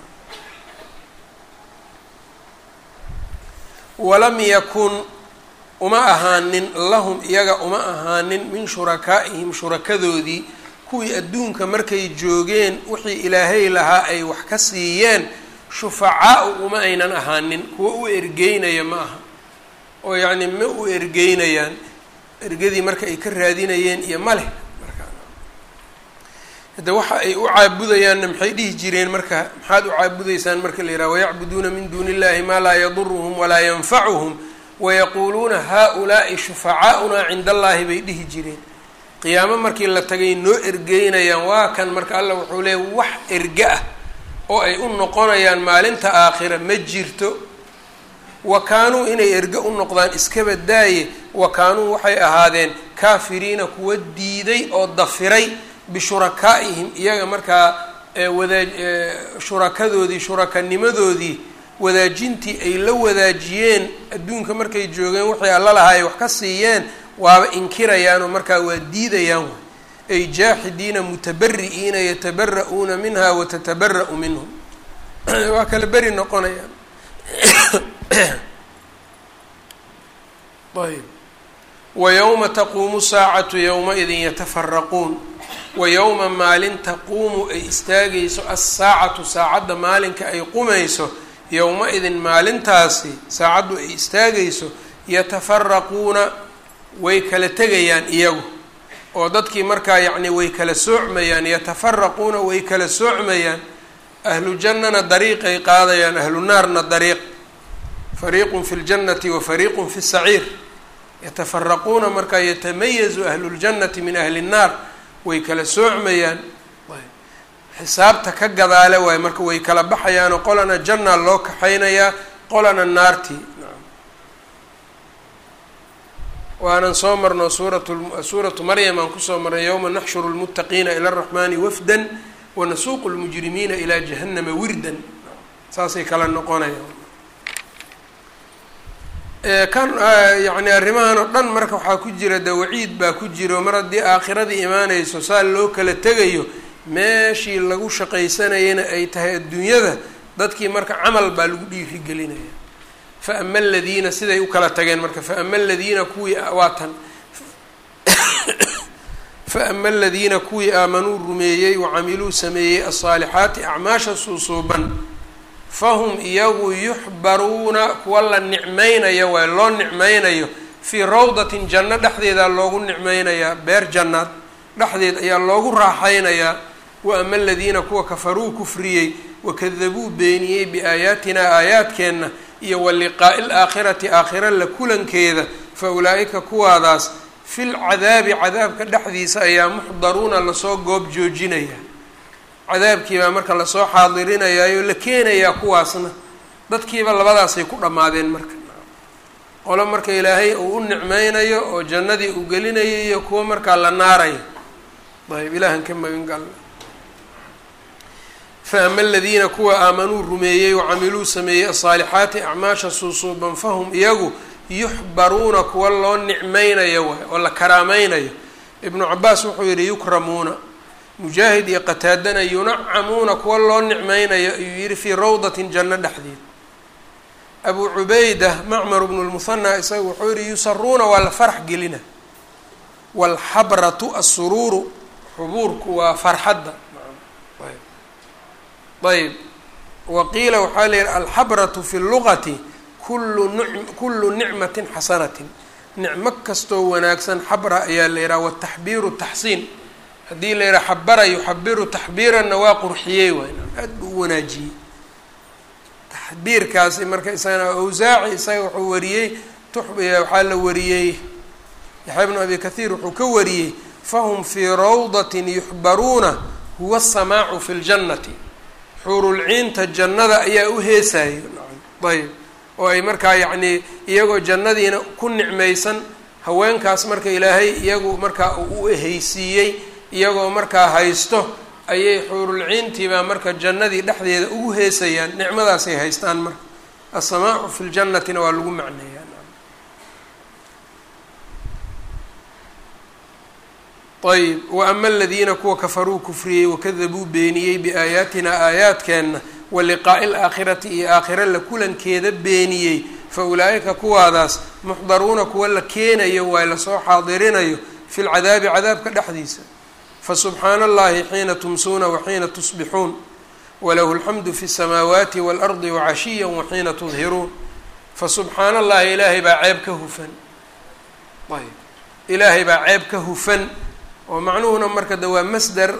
walam yakun uma ahaanin lahum iyaga uma ahaanin min shurakaa'ihim shurakadoodii kuwii adduunka markay joogeen wixii ilaahay lahaa ay wax ka siiyeen shufacaau uma aynan ahaanin kuwa u ergeynaya ma aha oo yacni ma u ergeynayaan ergadii marka ay ka raadinayeen iyo ma leh markaa hadda waxa ay u caabudayaanna maxay dhihi jireen marka maxaad u caabudaysaan marka la yidhaha wayacbuduuna min duuni illahi maa laa yaduruhum walaa yanfacuhum wayaquuluuna haa-ulaa'i shufacaaunaa cinda allaahi bay dhihi jireen qiyaamo markii la tagay noo ergeynayaan waa kan marka allah wuxuu leeyay wax erge ah oo ay u noqonayaan maalinta aakhira ma jirto wa kaanuu inay erge u noqdaan iskaba daaye wa kaanuu waxay ahaadeen kaafiriina kuwa diiday oo dafiray bishurakaa'ihim iyaga markaa wadaa shurakadoodii shurakanimadoodii wadaajintii ay la wadaajiyeen adduunka markay joogeen waxay alla lahaa ay wax ka siiyeen waaba inkirayaanoo markaa waa diidayaan way ay jaaxidiina mutabari'iina yatabara-uuna minha watatabara'u minhum waa kala beri noqonayaan ayb wayowma taquumu saacatu yowma-idin yatafaraquun wayowma maalin taquumu ay istaagayso assaacatu saacadda maalinka ay qumayso yowma-idin maalintaasi saacaddu ay istaagayso yatafaraquuna way kala tegayaan iyagu oo dadkii markaa yacni way kala soocmayaan yatafaraquuna way kala soocmayaan ahlu jannana dariiqay qaadayaan ahlu naarna dariiq fariiqun fi ljannati wa fariiqun fi saciir yatafaraquuna markaa yatamayazu ahlu ljannati min ahli nnaar way kala soocmayaan xisaabta ka gadaale waayo marka way kala baxayaanoo qolana jannaa loo kaxaynayaa qolana naartii waanan soo marno suurat suuratu maryam aan kusoo marnay yowma naxshuru lmuttaqiina ila araxmaani wafdan wanasuuqu lmujrimiina ilaa jahannama wirdan saasay kala noqonayaan kan yacni arrimahan oo dhan marka waxaa ku jira de waciid baa ku jiro mar haddii aakhiradii imaanayso saa loo kala tegayo meeshii lagu shaqaysanayana ay tahay adduunyada dadkii marka camal baa lagu dhiirigelinaya fa ama aladiina siday u kala tageen marka fa ama aladiina kuwii waa tan fa ama aladiina kuwii aamanuu rumeeyey wacamiluu sameeyey alsaalixaati acmaasha suusuuban fahum iyagu yuxbaruuna kuwa la nicmaynayo waay loo nicmaynayo fii rawdatin janno dhexdeedaa loogu nicmaynayaa beer jannaad dhexdeed ayaa loogu raaxaynayaa wa ama aladiina kuwa kafaruu kufriyey wakadabuu beeniyey biaayaatinaa aayaadkeenna iyo wa liqaa'i alaakhirati aakhira la kulankeeda fa ulaa'ika kuwaadaas fil cadaabi cadaabka dhexdiisa ayaa muxdaruuna lasoo goob joojinaya cadaabkii baa marka lasoo xaadirinayaayo la keenayaa kuwaasna dadkiiba labadaasay ku dhammaadeen marka qolo marka ilaahay uu u nicmeynayo oo jannadii uu gelinayo iyo kuwo markaa la naarayo ayb ilaahan ka magan galna fa ama aladiina kuwa aamanuu rumeeyey wacamiluu sameeyey asaalixaati acmaasha suusuuban fahum iyagu yuxbaruuna kuwa loo nicmeynayo waay oo la karaameynayo ibnu cabaas wuxuu yihi yukramuuna mujaahid iyo qataadana yunacamuuna kuwa loo nicmeynayo ayuu yihi fii rawdatin janno dhexdeed abu cubayda macmar bnu lmuhanaa isaga wuxuu yihi yusaruuna waa la farax gelina waalxabratu assuruuru xubuurku waa farxadda ayb waqiila waxaa la yihi alxabratu fi lugati kullu n kullu nicmatin xasanatin nicmo kastoo wanaagsan xabra ayaa la yihaha wataxbiiru taxsiin haddii la yihaha xabara yuxabiru taxbiiranna waa qurxiyey waay aad buu u wanaajiyey taxbiirkaasi marka isagana awsaaci isaga wuxuu wariyey waxaa la wariyey yaxya bnu abi kathiir wuxuu ka wariyey fahum fii rawdatin yuxbaruuna huwa asamaacu fi ljannati xuurulciinta jannada ayaa u heesayo ayb oo ay markaa yacnii iyagoo jannadiina ku nicmaysan haweenkaas marka ilaahay iyagu markaa uu u ehaysiiyey iyagoo markaa haysto ayay xuurulciintiibaa marka jannadii dhexdeeda ugu heesayaan nicmadaasay haystaan marka asamaacu fi ljannatina waa lagu macneeyaa ayb wa ama aladiina kuwa kafaruu kufriyey wakadabuu beeniyey biaayaatina aayaadkeenna wa liqaa'i alaakhirati iyo aakhira la kulankeeda beeniyey fa ulaa'ika kuwaadaas muxdaruuna kuwa la keenayo waay lasoo xaadirinayo fi lcadaabi cadaabka dhexdiisa fasubxaana allahi xiina tumsuuna waxiina tusbixuun walahu alxamdu fi الsamaawaati waalardi wacashiya waxiina tudhiruun fasubxaana allahi ilaahay baa ceeb ka hufan ayb ilaahay baa ceeb ka hufan oo macnuhuna marka de waa masder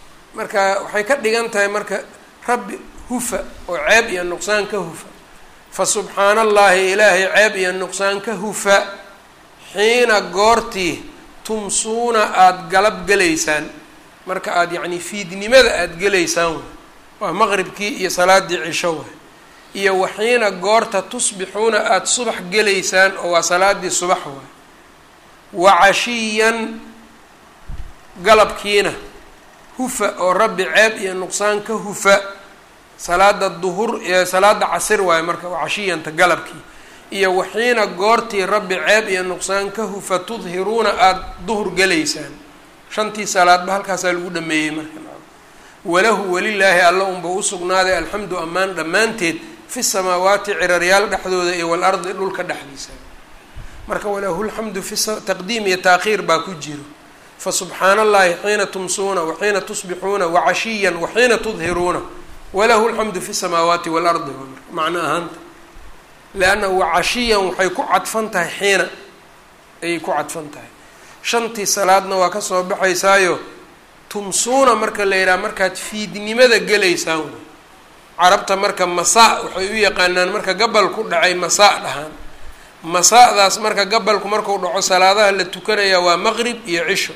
marka waxay ka dhigan tahay marka rabbi hufa oo ceeb iyo nuqsaan ka hufa fa subxaana allaahi ilaahay ceeb iyo nuqsaan ka hufa xiina goortii tumsuuna aada galab gelaysaan marka aada yacnii fiidnimada aada gelaysaan waa maqribkii iyo salaadii cisho waay iyo waxiina goorta tusbixuuna aada subax gelaysaan oo waa salaadii subax waay wa cashiyan galabkiina hufa oo rabbi ceeb iyo nuqsaan ka hufa salaada duhur salaada casir waayo marka waa cashiyanta galabkii iyo waxiina goortii rabbi ceeb iyo nuqsaan ka hufa tudhiruuna aada duhur gelaysaan shantii salaadba halkaasaa lagu dhameeyey marka walahu welilaahi alla unba usugnaaday alxamdu ammaan dhammaanteed fi samaawaati ciraryaal dhexdooda iyo walardi dhulka dhexdiisa marka walahu lxamdu fi taqdiim iyo taakhiir baa ku jiro fa subxaana allahi xiina tumsuuna waxiina tusbixuuna wacashiyan waxiina tudhiruuna walahu lxamdu fi samaawaati waalardi macno ahaanta leanna wacashiyan waxay ku cadfan tahay xiina ayay ku cadfan tahay shantii salaadna waa kasoo baxaysaayo tumsuuna marka la yidhaha markaad fiidnimada gelaysaan wey carabta marka masaa waxay u yaqaanaan marka gabal ku dhacay masaa dhahaan masaa-daas marka gabalku marku dhaco salaadaha la tukanaya waa maqrib iyo cisho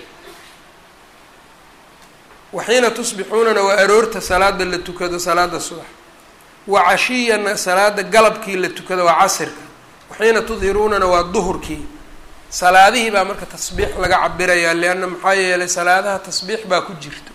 waxiina tusbixuunana waa aroorta salaada la tukado salaada subax wa cashiyana salaada galabkii la tukado waa casirka waxiina tudhiruunana waa duhurkii salaadihii baa marka tasbiix laga cabirayaa leanna maxaa yeelay salaadaha tasbiix baa ku jirta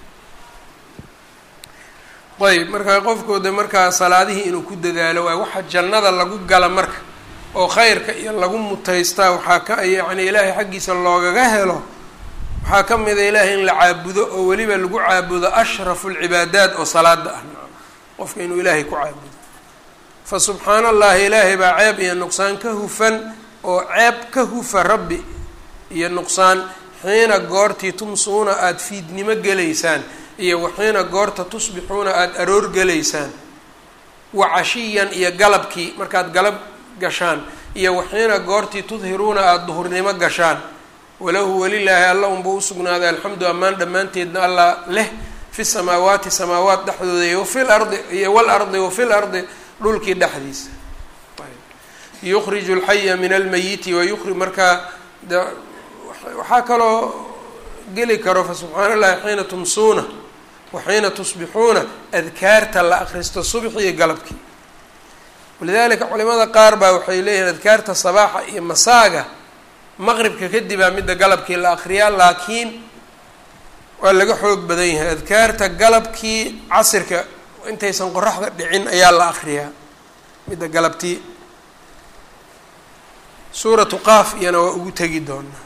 ayb marka qofkooda markaa salaadihii inuu ku dadaalo waay waxa jannada lagu gala marka oo khayrka iyo lagu mutaystaa waxaa ka yacni ilaahay xaggiisa loogaga helo waxaa ka mida ilaahay in la caabudo oo weliba lagu caabudo ashrafu lcibaadaat oo salaada ah qofka inuu ilaahay ku caabudo fa subxaana allahi ilaahay baa ceeb iyo nuqsaan ka hufan oo ceeb ka hufa rabbi iyo nuqsaan xiina goortii tumsuuna aada fiidnimo gelaysaan iyo waxiina goorta tusbixuuna aada aroor gelaysaan wa cashiyan iyo galabkii markaad galab gashaan iyo waxiina goortii tudhiruuna aada duhurnimo gashaan walahu welilaahi alla unba usugnaaday alxamdu ammaan dhammaanteedna allah leh fi samaawaati samaawaat dhexdooda iyo wafil ardi iyo walardi wafil ardi dhulkii dhexdiisa yukriju alxaya min almayiti wayukri markaa de waxaa kaloo geli karo fa subxaana allahi xiina tumsuuna waxiina tusbixuuna adkaarta la akristo subxi iyo galabkii walidalika culimada qaar baa waxay leeyihiin adkaarta sabaaxa iyo masaaga maqribka kadibaa midda galabkii la akriyaa laakiin waa laga xoog badan yahay adkaarta galabkii casirka intaysan qoraxda dhicin ayaa la akriyaa midda galabtii suuratu qaaf iyana waa ugu tegi doonaa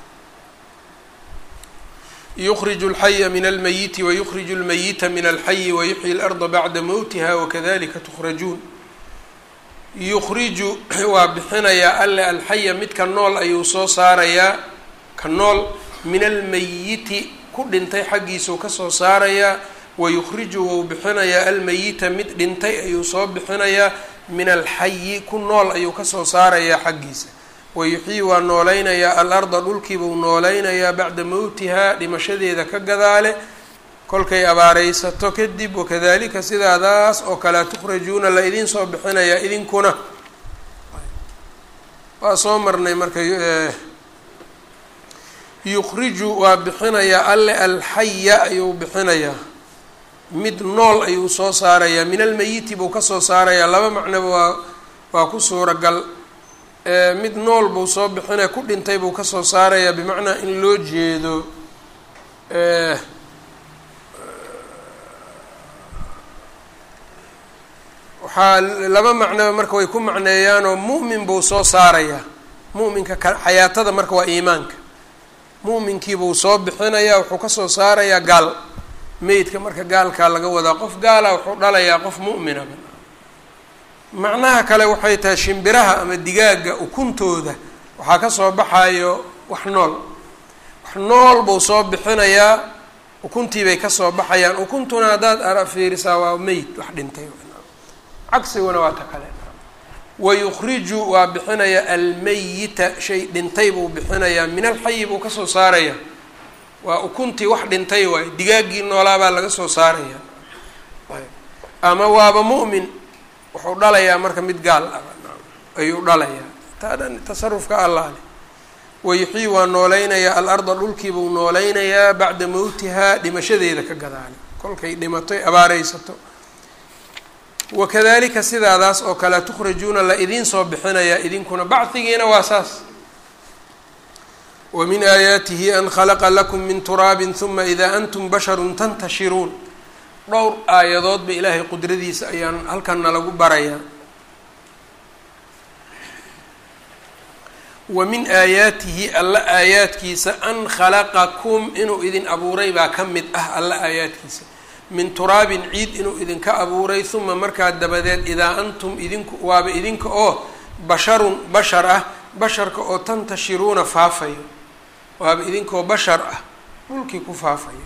yukriju alxaya min almayiti wayukriju almayita min alxayi wayuxyi اlarda bacda mowtiha wakadalika tukrajuun yukriju waa bixinayaa alle alxaya midka nool ayuu soo saarayaa ka nool min almayiti ku dhintay xaggiisuu kasoo saarayaa wayukriju wou bixinayaa almayita mid dhintay ayuu soo bixinayaa min alxayi ku nool ayuu kasoo saarayaa xaggiisa wayuxyii waa nooleynayaa alarda dhulkiibuu nooleynayaa bacda mowtihaa dhimashadeeda ka gadaale kolkay abaareysato kadib wakadalika sidaadaas oo kalea tukhrajuuna la idin soo bixinayaa idinkuna waa soo marnay marka yukriju waa bixinayaa alle alxaya ayuu bixinayaa mid nool ayuu soo saarayaa min almeyiti buu kasoo saarayaa laba macnoba waa waa ku suuragal mid nool buu soo bixinaya ku dhintay buu kasoo saarayaa bimacnaa in loo jeedo waxaa laba macnoba marka way ku macneeyaanoo mu'min buu soo saarayaa mu'minka ka xayaatada marka waa iimaanka mu'minkiibuu soo bixinayaa wuxuu kasoo saarayaa gaal meydka marka gaalkaa laga wadaa qof gaala wuxuu dhalayaa qof mu'mina macnaha kale waxay tahay shimbiraha ama digaaga ukuntooda waxaa kasoo baxayo wax nool wax nool buu soo bixinayaa ukuntiibay kasoo baxayaan ukuntuna haddaad ara fiirisaa waa meyd wax dhintay cagsiguna waa ta kale wayukriju waa bixinayaa almeyita shay dhintay buu bixinayaa min alxayi buu kasoo saaraya waa ukuntii wax dhintay waayo digaaggii noolaabaa laga soo saaraya ama waaba mu'min wuxuu dhalayaa marka mid gaal ah ayuu dhalayaa taa dhan tasarufka allah leh wayuxyii waa nooleynayaa alarda dhulkiibuu nooleynayaa bacda mowtihaa dhimashadeeda ka gadaale kolkay dhimatoy abaareysato wakadalika sidaadaas oo kale tukhrajuuna la idiin soo bixinayaa idinkuna bacdigiina waa saas wa min aayaatihi an khalaqa lakum min turaabin huma idaa antum basharun tantashiruun dhowr aayadoodba ilaahay qudradiisa ayaan halkanna lagu barayaa wa min aayaatihi alla aayaadkiisa an khalaqakum inuu idin abuuray baa ka mid ah alla aayaadkiisa min turaabin ciid inuu idinka abuuray huma markaa dabadeed idaa antum idinku waaba idinka oo basharun bashar ah basharka oo tantashiruuna faafayo waaba idinkaoo bashar ah dhulkii ku faafayo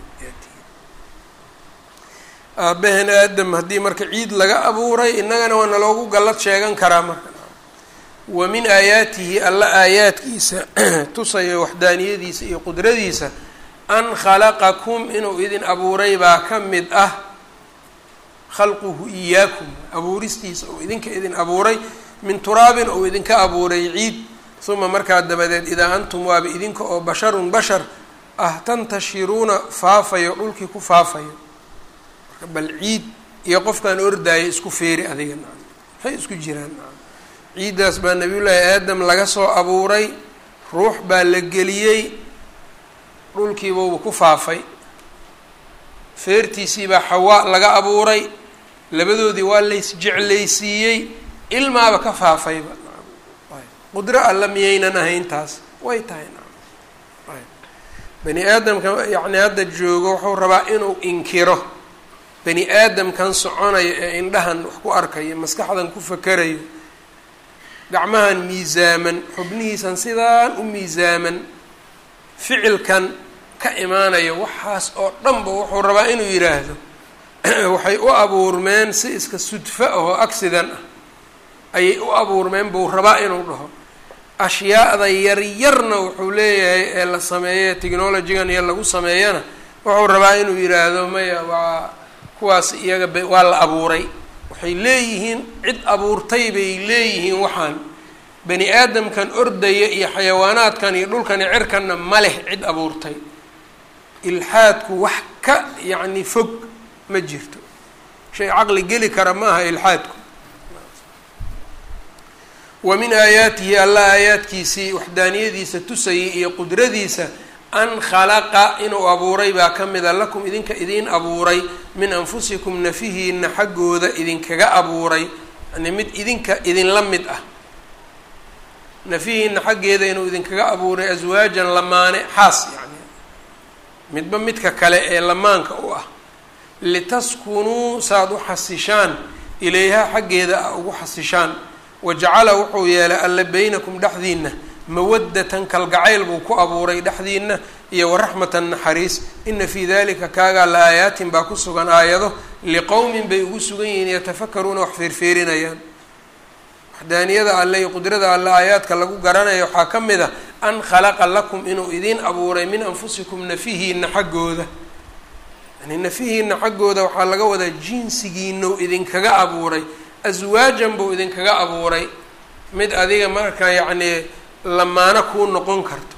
aabaheen aadam haddii marka ciid laga abuuray innagana waa naloogu gallad sheegan karaa marka wa min aayaatihi alla aayaadkiisa tusaya waxdaaniyadiisa iyo qudradiisa an khalaqakum inuu idin abuuray baa ka mid ah khalquhu iyaakum abuuristiisa uu idinka idin abuuray min turaabin uu idinka abuuray ciid uma markaa dabadeed idaa antum waaba idinka oo basharun bashar ah tantashiruuna faafayo dhulkii ku faafayo marka bal ciid iyo qofkaan ordaayo isku feeri adiga naam maxay isku jiraan naam ciiddaas baa nabiyullaahi aadam laga soo abuuray ruux baa la geliyey dhulkiibuuba ku faafay feertiisiibaa xawaa laga abuuray labadoodii waa lays jeclaysiiyey ilmaaba ka faafayba qudro alla miyaynan ahayn taas way tahay bani aadamka yacni hadda joogo wuxuu rabaa inuu inkiro bani aadamkan soconayo ee indhahan wax ku arkayo maskaxdan ku fakerayo gacmahan miisaaman xubnihiisan sidaan u miisaaman ficilkan ka imaanayo waxaas oo dhanba wuxuu rabaa inuu yidhaahdo waxay u abuurmeen si iska sudfo ah oo accident ah ayay u abuurmeen buu rabaa inuu dhaho ashyaada yaryarna wuxuu leeyahay ee la sameeye technologigan iyo lagu sameeyana wuxuu rabaa inuu yidhaahdo maya waa kuwaas iyaga b waa la abuuray waxay leeyihiin cid abuurtay bay leeyihiin waxaan bani aadamkan ordaya iyo xayawaanaadkan iyo dhulkan iyo cirkanna ma leh cid abuurtay ilxaadku wax ka yacni fog ma jirto shay caqli geli kara ma aha ilxaadku wa min aayaatihi alla aayaadkiisii waxdaaniyadiisa tusayay iyo qudradiisa an khalaqa inuu abuuray baa ka mida lakum idinka idiin abuuray min anfusikum nafihiina xaggooda idinkaga abuuray yani mid idinka idinla mid ah nafihiina xaggeeda inuu idinkaga abuuray aswaajan lamaane xaas yani midba midka kale ee lamaanka u ah litaskunuu saaad u xasishaan ilayha xaggeeda a ugu xasishaan wajacala wuxuu yeelay alle beynakum dhexdiina mawaddatan kalgacayl buu ku abuuray dhexdiina iyo waraxmatan naxariis ina fii dalika kaagaa la aayaatin baa ku sugan aayado liqowmin bay ugu sugan yihiin yatafakaruuna wax feerfeerinayaan waxdaaniyada alle iyo qudrada alle aayaadka lagu garanaya waxaa ka mid a an khalaqa lakum inuu idiin abuuray min anfusikum nafihiina xaggooda yani nafihiina xaggooda waxaa laga wadaa jinsigiinau idinkaga abuuray aswaajan buu idinkaga abuuray mid adiga marka yacnii lamaano kuu noqon karto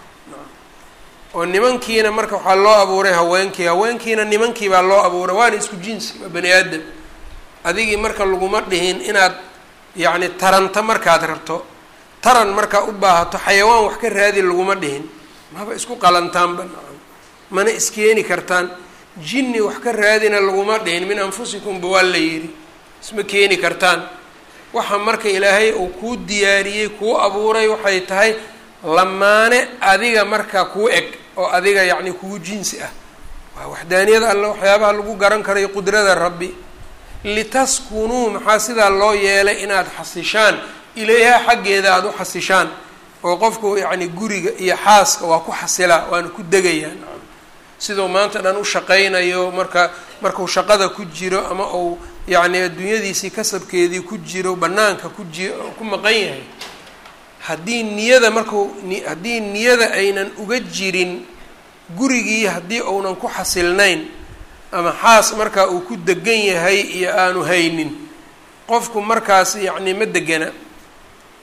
oo nimankiina marka waxaa loo abuuray haweenkii haweenkiina nimankii baa loo abuuray waana isku jinsi waa bani aadam adigii marka laguma dhihin inaad yacni taranta markaad rabto taran markaa u baahato xayawaan wax ka raadi laguma dhihin maba isku qalantaanba mana iskeeni kartaan jinni wax ka raadina laguma dhihin min anfusikumba waa la yidhi isma keeni kartaan waxa marka ilaahay uu kuu diyaariyey kuu abuuray waxay tahay lamaane adiga marka kuu eg oo adiga yacni kuu jinsi ah waa waxdaaniyada alle waxyaabaha lagu garan karayo qudrada rabbi litaskunuu maxaa sidaa loo yeelay inaad xasishaan ilayha xaggeeda aada u xasishaan oo qofku yacni guriga iyo xaaska waa ku xasilaa waana ku degayaa siduu maanta dhan u shaqaynayo marka markuu shaqada ku jiro ama uu yacni adduunyadiisii kasabkeedii ku jiro banaanka ku ji ku maqan yahay haddii niyada marku haddii niyada aynan uga jirin gurigii haddii uunan ku xasilnayn ama xaas markaa uu ku degan yahay iyo aanu haynin qofku markaas yacni ma degana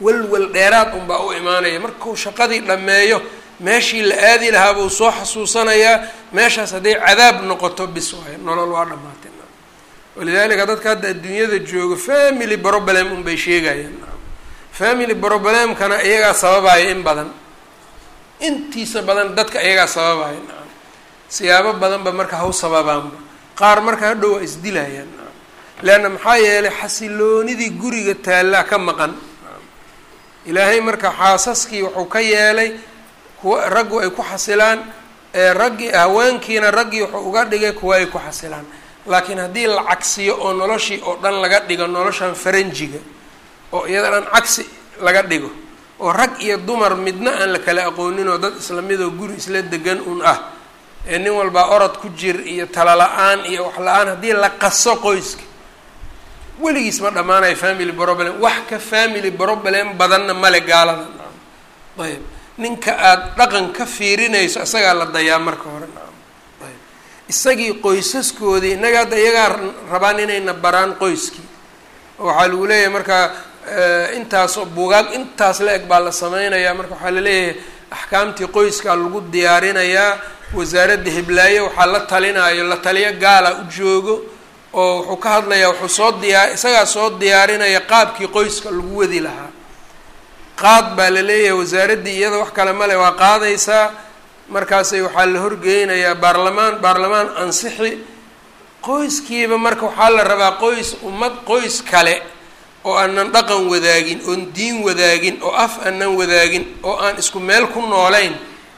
walwal dheeraad unbaa u imaanaya markuu shaqadii dhammeeyo meeshii la aadi lahaa buu soo xasuusanayaa meeshaas hadday cadaab noqoto bis waayo nolol waa dhamaatay walidaalika dadka hadda adduunyada joogo family problem unbay sheegayaan family problemkana iyagaa sababaya in badan intiisa badan dadka iyagaa sababaya nacam siyaabo badanba marka haw sababaanba qaar marka hadhow waa isdilayaan nacam leanna maxaa yeelay xasiloonidii guriga taallaa ka maqan ilaahay marka xaasaskii wuxuu ka yeelay kuwa raggu ay ku xasilaan ee raggii haweenkiina raggii wuxuu uga dhigay kuwa ay ku xasilaan laakiin haddii la cagsiyo oo noloshii oo dhan laga dhigo noloshan faranjiga oo iyada dhan cagsi laga dhigo oo rag iyo dumar midna aan la kala aqoonin oo dad isla midoo guri isla degan un ah ee nin walbaa orod ku jir iyo tala la-aan iyo wax la-aan haddii la qaso qoyska weligiis ma dhammaanayo family problem wax ka family problem badanna male gaalada nacam ayb ninka aada dhaqan ka fiirinayso isagaa la dayaa marka hore nacam ayb isagii qoysaskoodii innaga hadda iyagaa rabaan inayna baraan qoyskii waxaa lagu leeyahay marka intaasoo buugaag intaas la eg baa la sameynayaa marka waxaa laleeyahay axkaamtii qoyskaa lagu diyaarinayaa wasaaradda hiblaaye waxaa la talinaayo la taliyo gaala u joogo oo wuxuu ka hadlayaa wuxuu soo diyaa isagaa soo diyaarinaya qaabkii qoyska lagu wadi lahaa qaad baa la leeyahay wasaaraddii iyada wax kale male waa qaadaysaa markaasay waxaa la horgeynayaa baarlamaan baarlamaan ansixi qoyskiiba marka waxaa la rabaa qoys ummad qoys kale oo aanan dhaqan wadaagin oon diin wadaagin oo af aanan wadaagin oo aan isku meel ku noolayn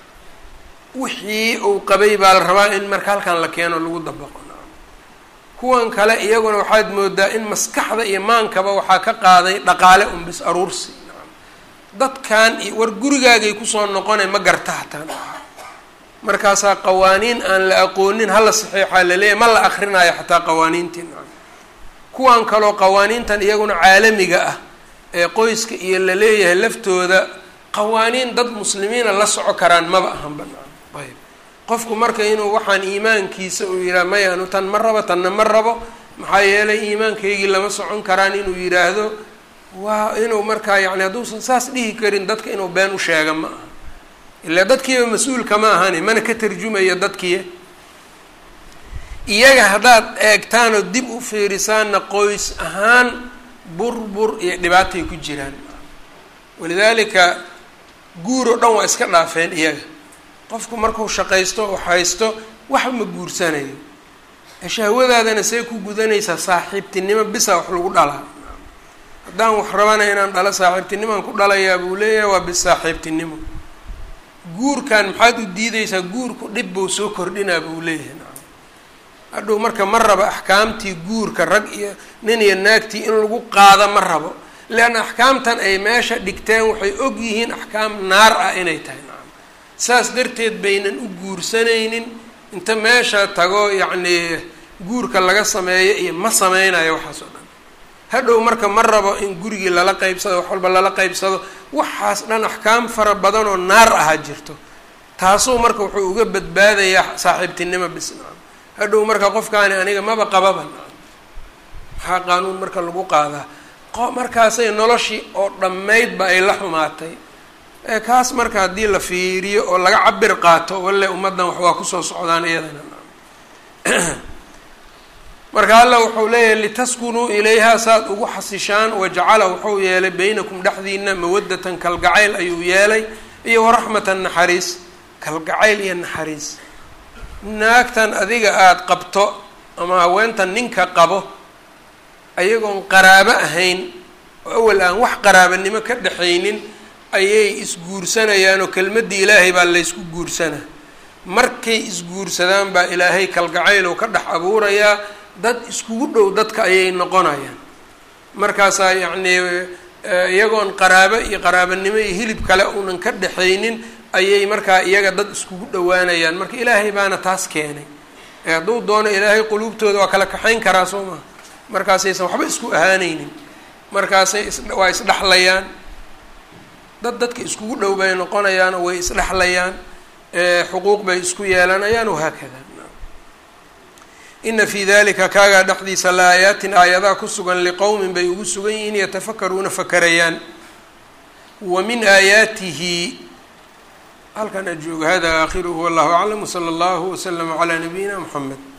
wixii uu qabay baa la rabaa in marka halkan la keeno lagu dabaqo kuwan kale iyaguna waxaad moodaa in maskaxda iyo maankaba waxaa ka qaaday dhaqaale un bis aruursi dadkan iyo war gurigaagay kusoo noqonay ma garta hataan markaasaa qawaaniin aan la aqoonin hala saxiixaa laleeyahy ma la akrinaayo xataa qawaaniintii nacam kuwan kaloo qawaaniintan iyaguna caalamiga ah ee qoyska iyo la leeyahay laftooda qawaaniin dad muslimiina la soco karaan maba ahanba nacam ayb qofku marka inuu waxaan iimaankiisa uu yidhaha maya anu tan ma rabo tanna ma rabo maxaa yeelay iimaankaygii lama socon karaan inuu yidhaahdo waa inuu markaa yacni hadduusan saas dhihi karin dadka inuu been u sheega ma aha ilaa dadkiiba mas-uulka ma ahani mana ka tarjumayo dadkii iyaga haddaad eegtaanoo dib u fiirisaanna qoys ahaan burbur iyo dhibaatay ku jiraan walidaalika guur oo dhan waa iska dhaafeen iyaga qofku markuu shaqaysto oo haysto wax ma guursanayo shahwadaadana see ku gudanaysaa saaxiibtinimo bisa wax lagu dhalaa haddaan wax rabana inaan dhalo saaxiibtinimaan ku dhalayaa buu leeyahay waa bis saaxiibtinimo guurkan maxaad u diideysaa guurku dhib buu soo kordhinaa buu leeyahay hadhow marka ma rabo axkaamtii guurka rag iyo nin iyo naagtii in lagu qaado ma rabo leanna axkaamtan ay meesha dhigteen waxay og yihiin axkaam naar ah inay tahay nacam saas darteed baynan u guursanaynin inta meesha tago yacnii guurka laga sameeyo iyo ma sameynayo waxaas oo dhan hadhow marka ma rabo in gurigii lala qeybsado wax walba lala qeybsado waxaas dhan axkaam fara badan oo naar aha jirto taasuu marka wuxuu uga badbaadayaa saaxiibtinimo bis nacam hadhow marka qofkaani aniga maba qababa nacam maxaa qaanuun marka lagu qaadaa qo markaasay noloshii oo dhammaydba ay la xumaatay ee kaas marka haddii la fiiriyo oo laga cabir qaato walle ummaddan wax waa kusoo socdaan iyadana marka alla wuxuu leeyahay litaskunuu ilayha saad ugu xasishaan wajacala wuxuu yeelay baynakum dhexdiina mawadatan kalgacayl ayuu yeelay iyo waraxmatan naxariis kalgacayl iyo naxariis naagtan adiga aada qabto ama haweentan ninka qabo ayagoon qaraabo ahayn oo awal aan wax qaraabanimo ka dhexaynin ayay isguursanayaan oo kelmaddii ilaahay baa laysku guursanaa markay isguursadaan baa ilaahay kalgacayl oo ka dhex abuurayaa dad iskugu dhow dadka ayay noqonayaan markaasaa yacnii iyagoon qaraabo iyo qaraabanimo iyo hilib kale uunan ka dhexaynin ayay markaa iyaga dad iskugu dhowaanayaan marka ilaahay baana taas keenay ee hadduu doono ilaahay quluubtooda waa kala kaxayn karaa soo maha markaasaysan waxba isku ahaanaynin markaasay is waa isdhexlayaan dad dadka iskugu dhow bay noqonayaan oo way isdhexlayaan xuquuq bay isku yeelanayaan wahaakada ina fii dalika kaagaa dhexdiisa la aayaatin aayadaha ku sugan liqowmin bay ugu sugan yihiin yatafakaruuna fakarayaan wa min aayaatihi halkan ajooga hada aakhiruhu wallahu aclam wsala allahu waslama calaa nabiyina mxamed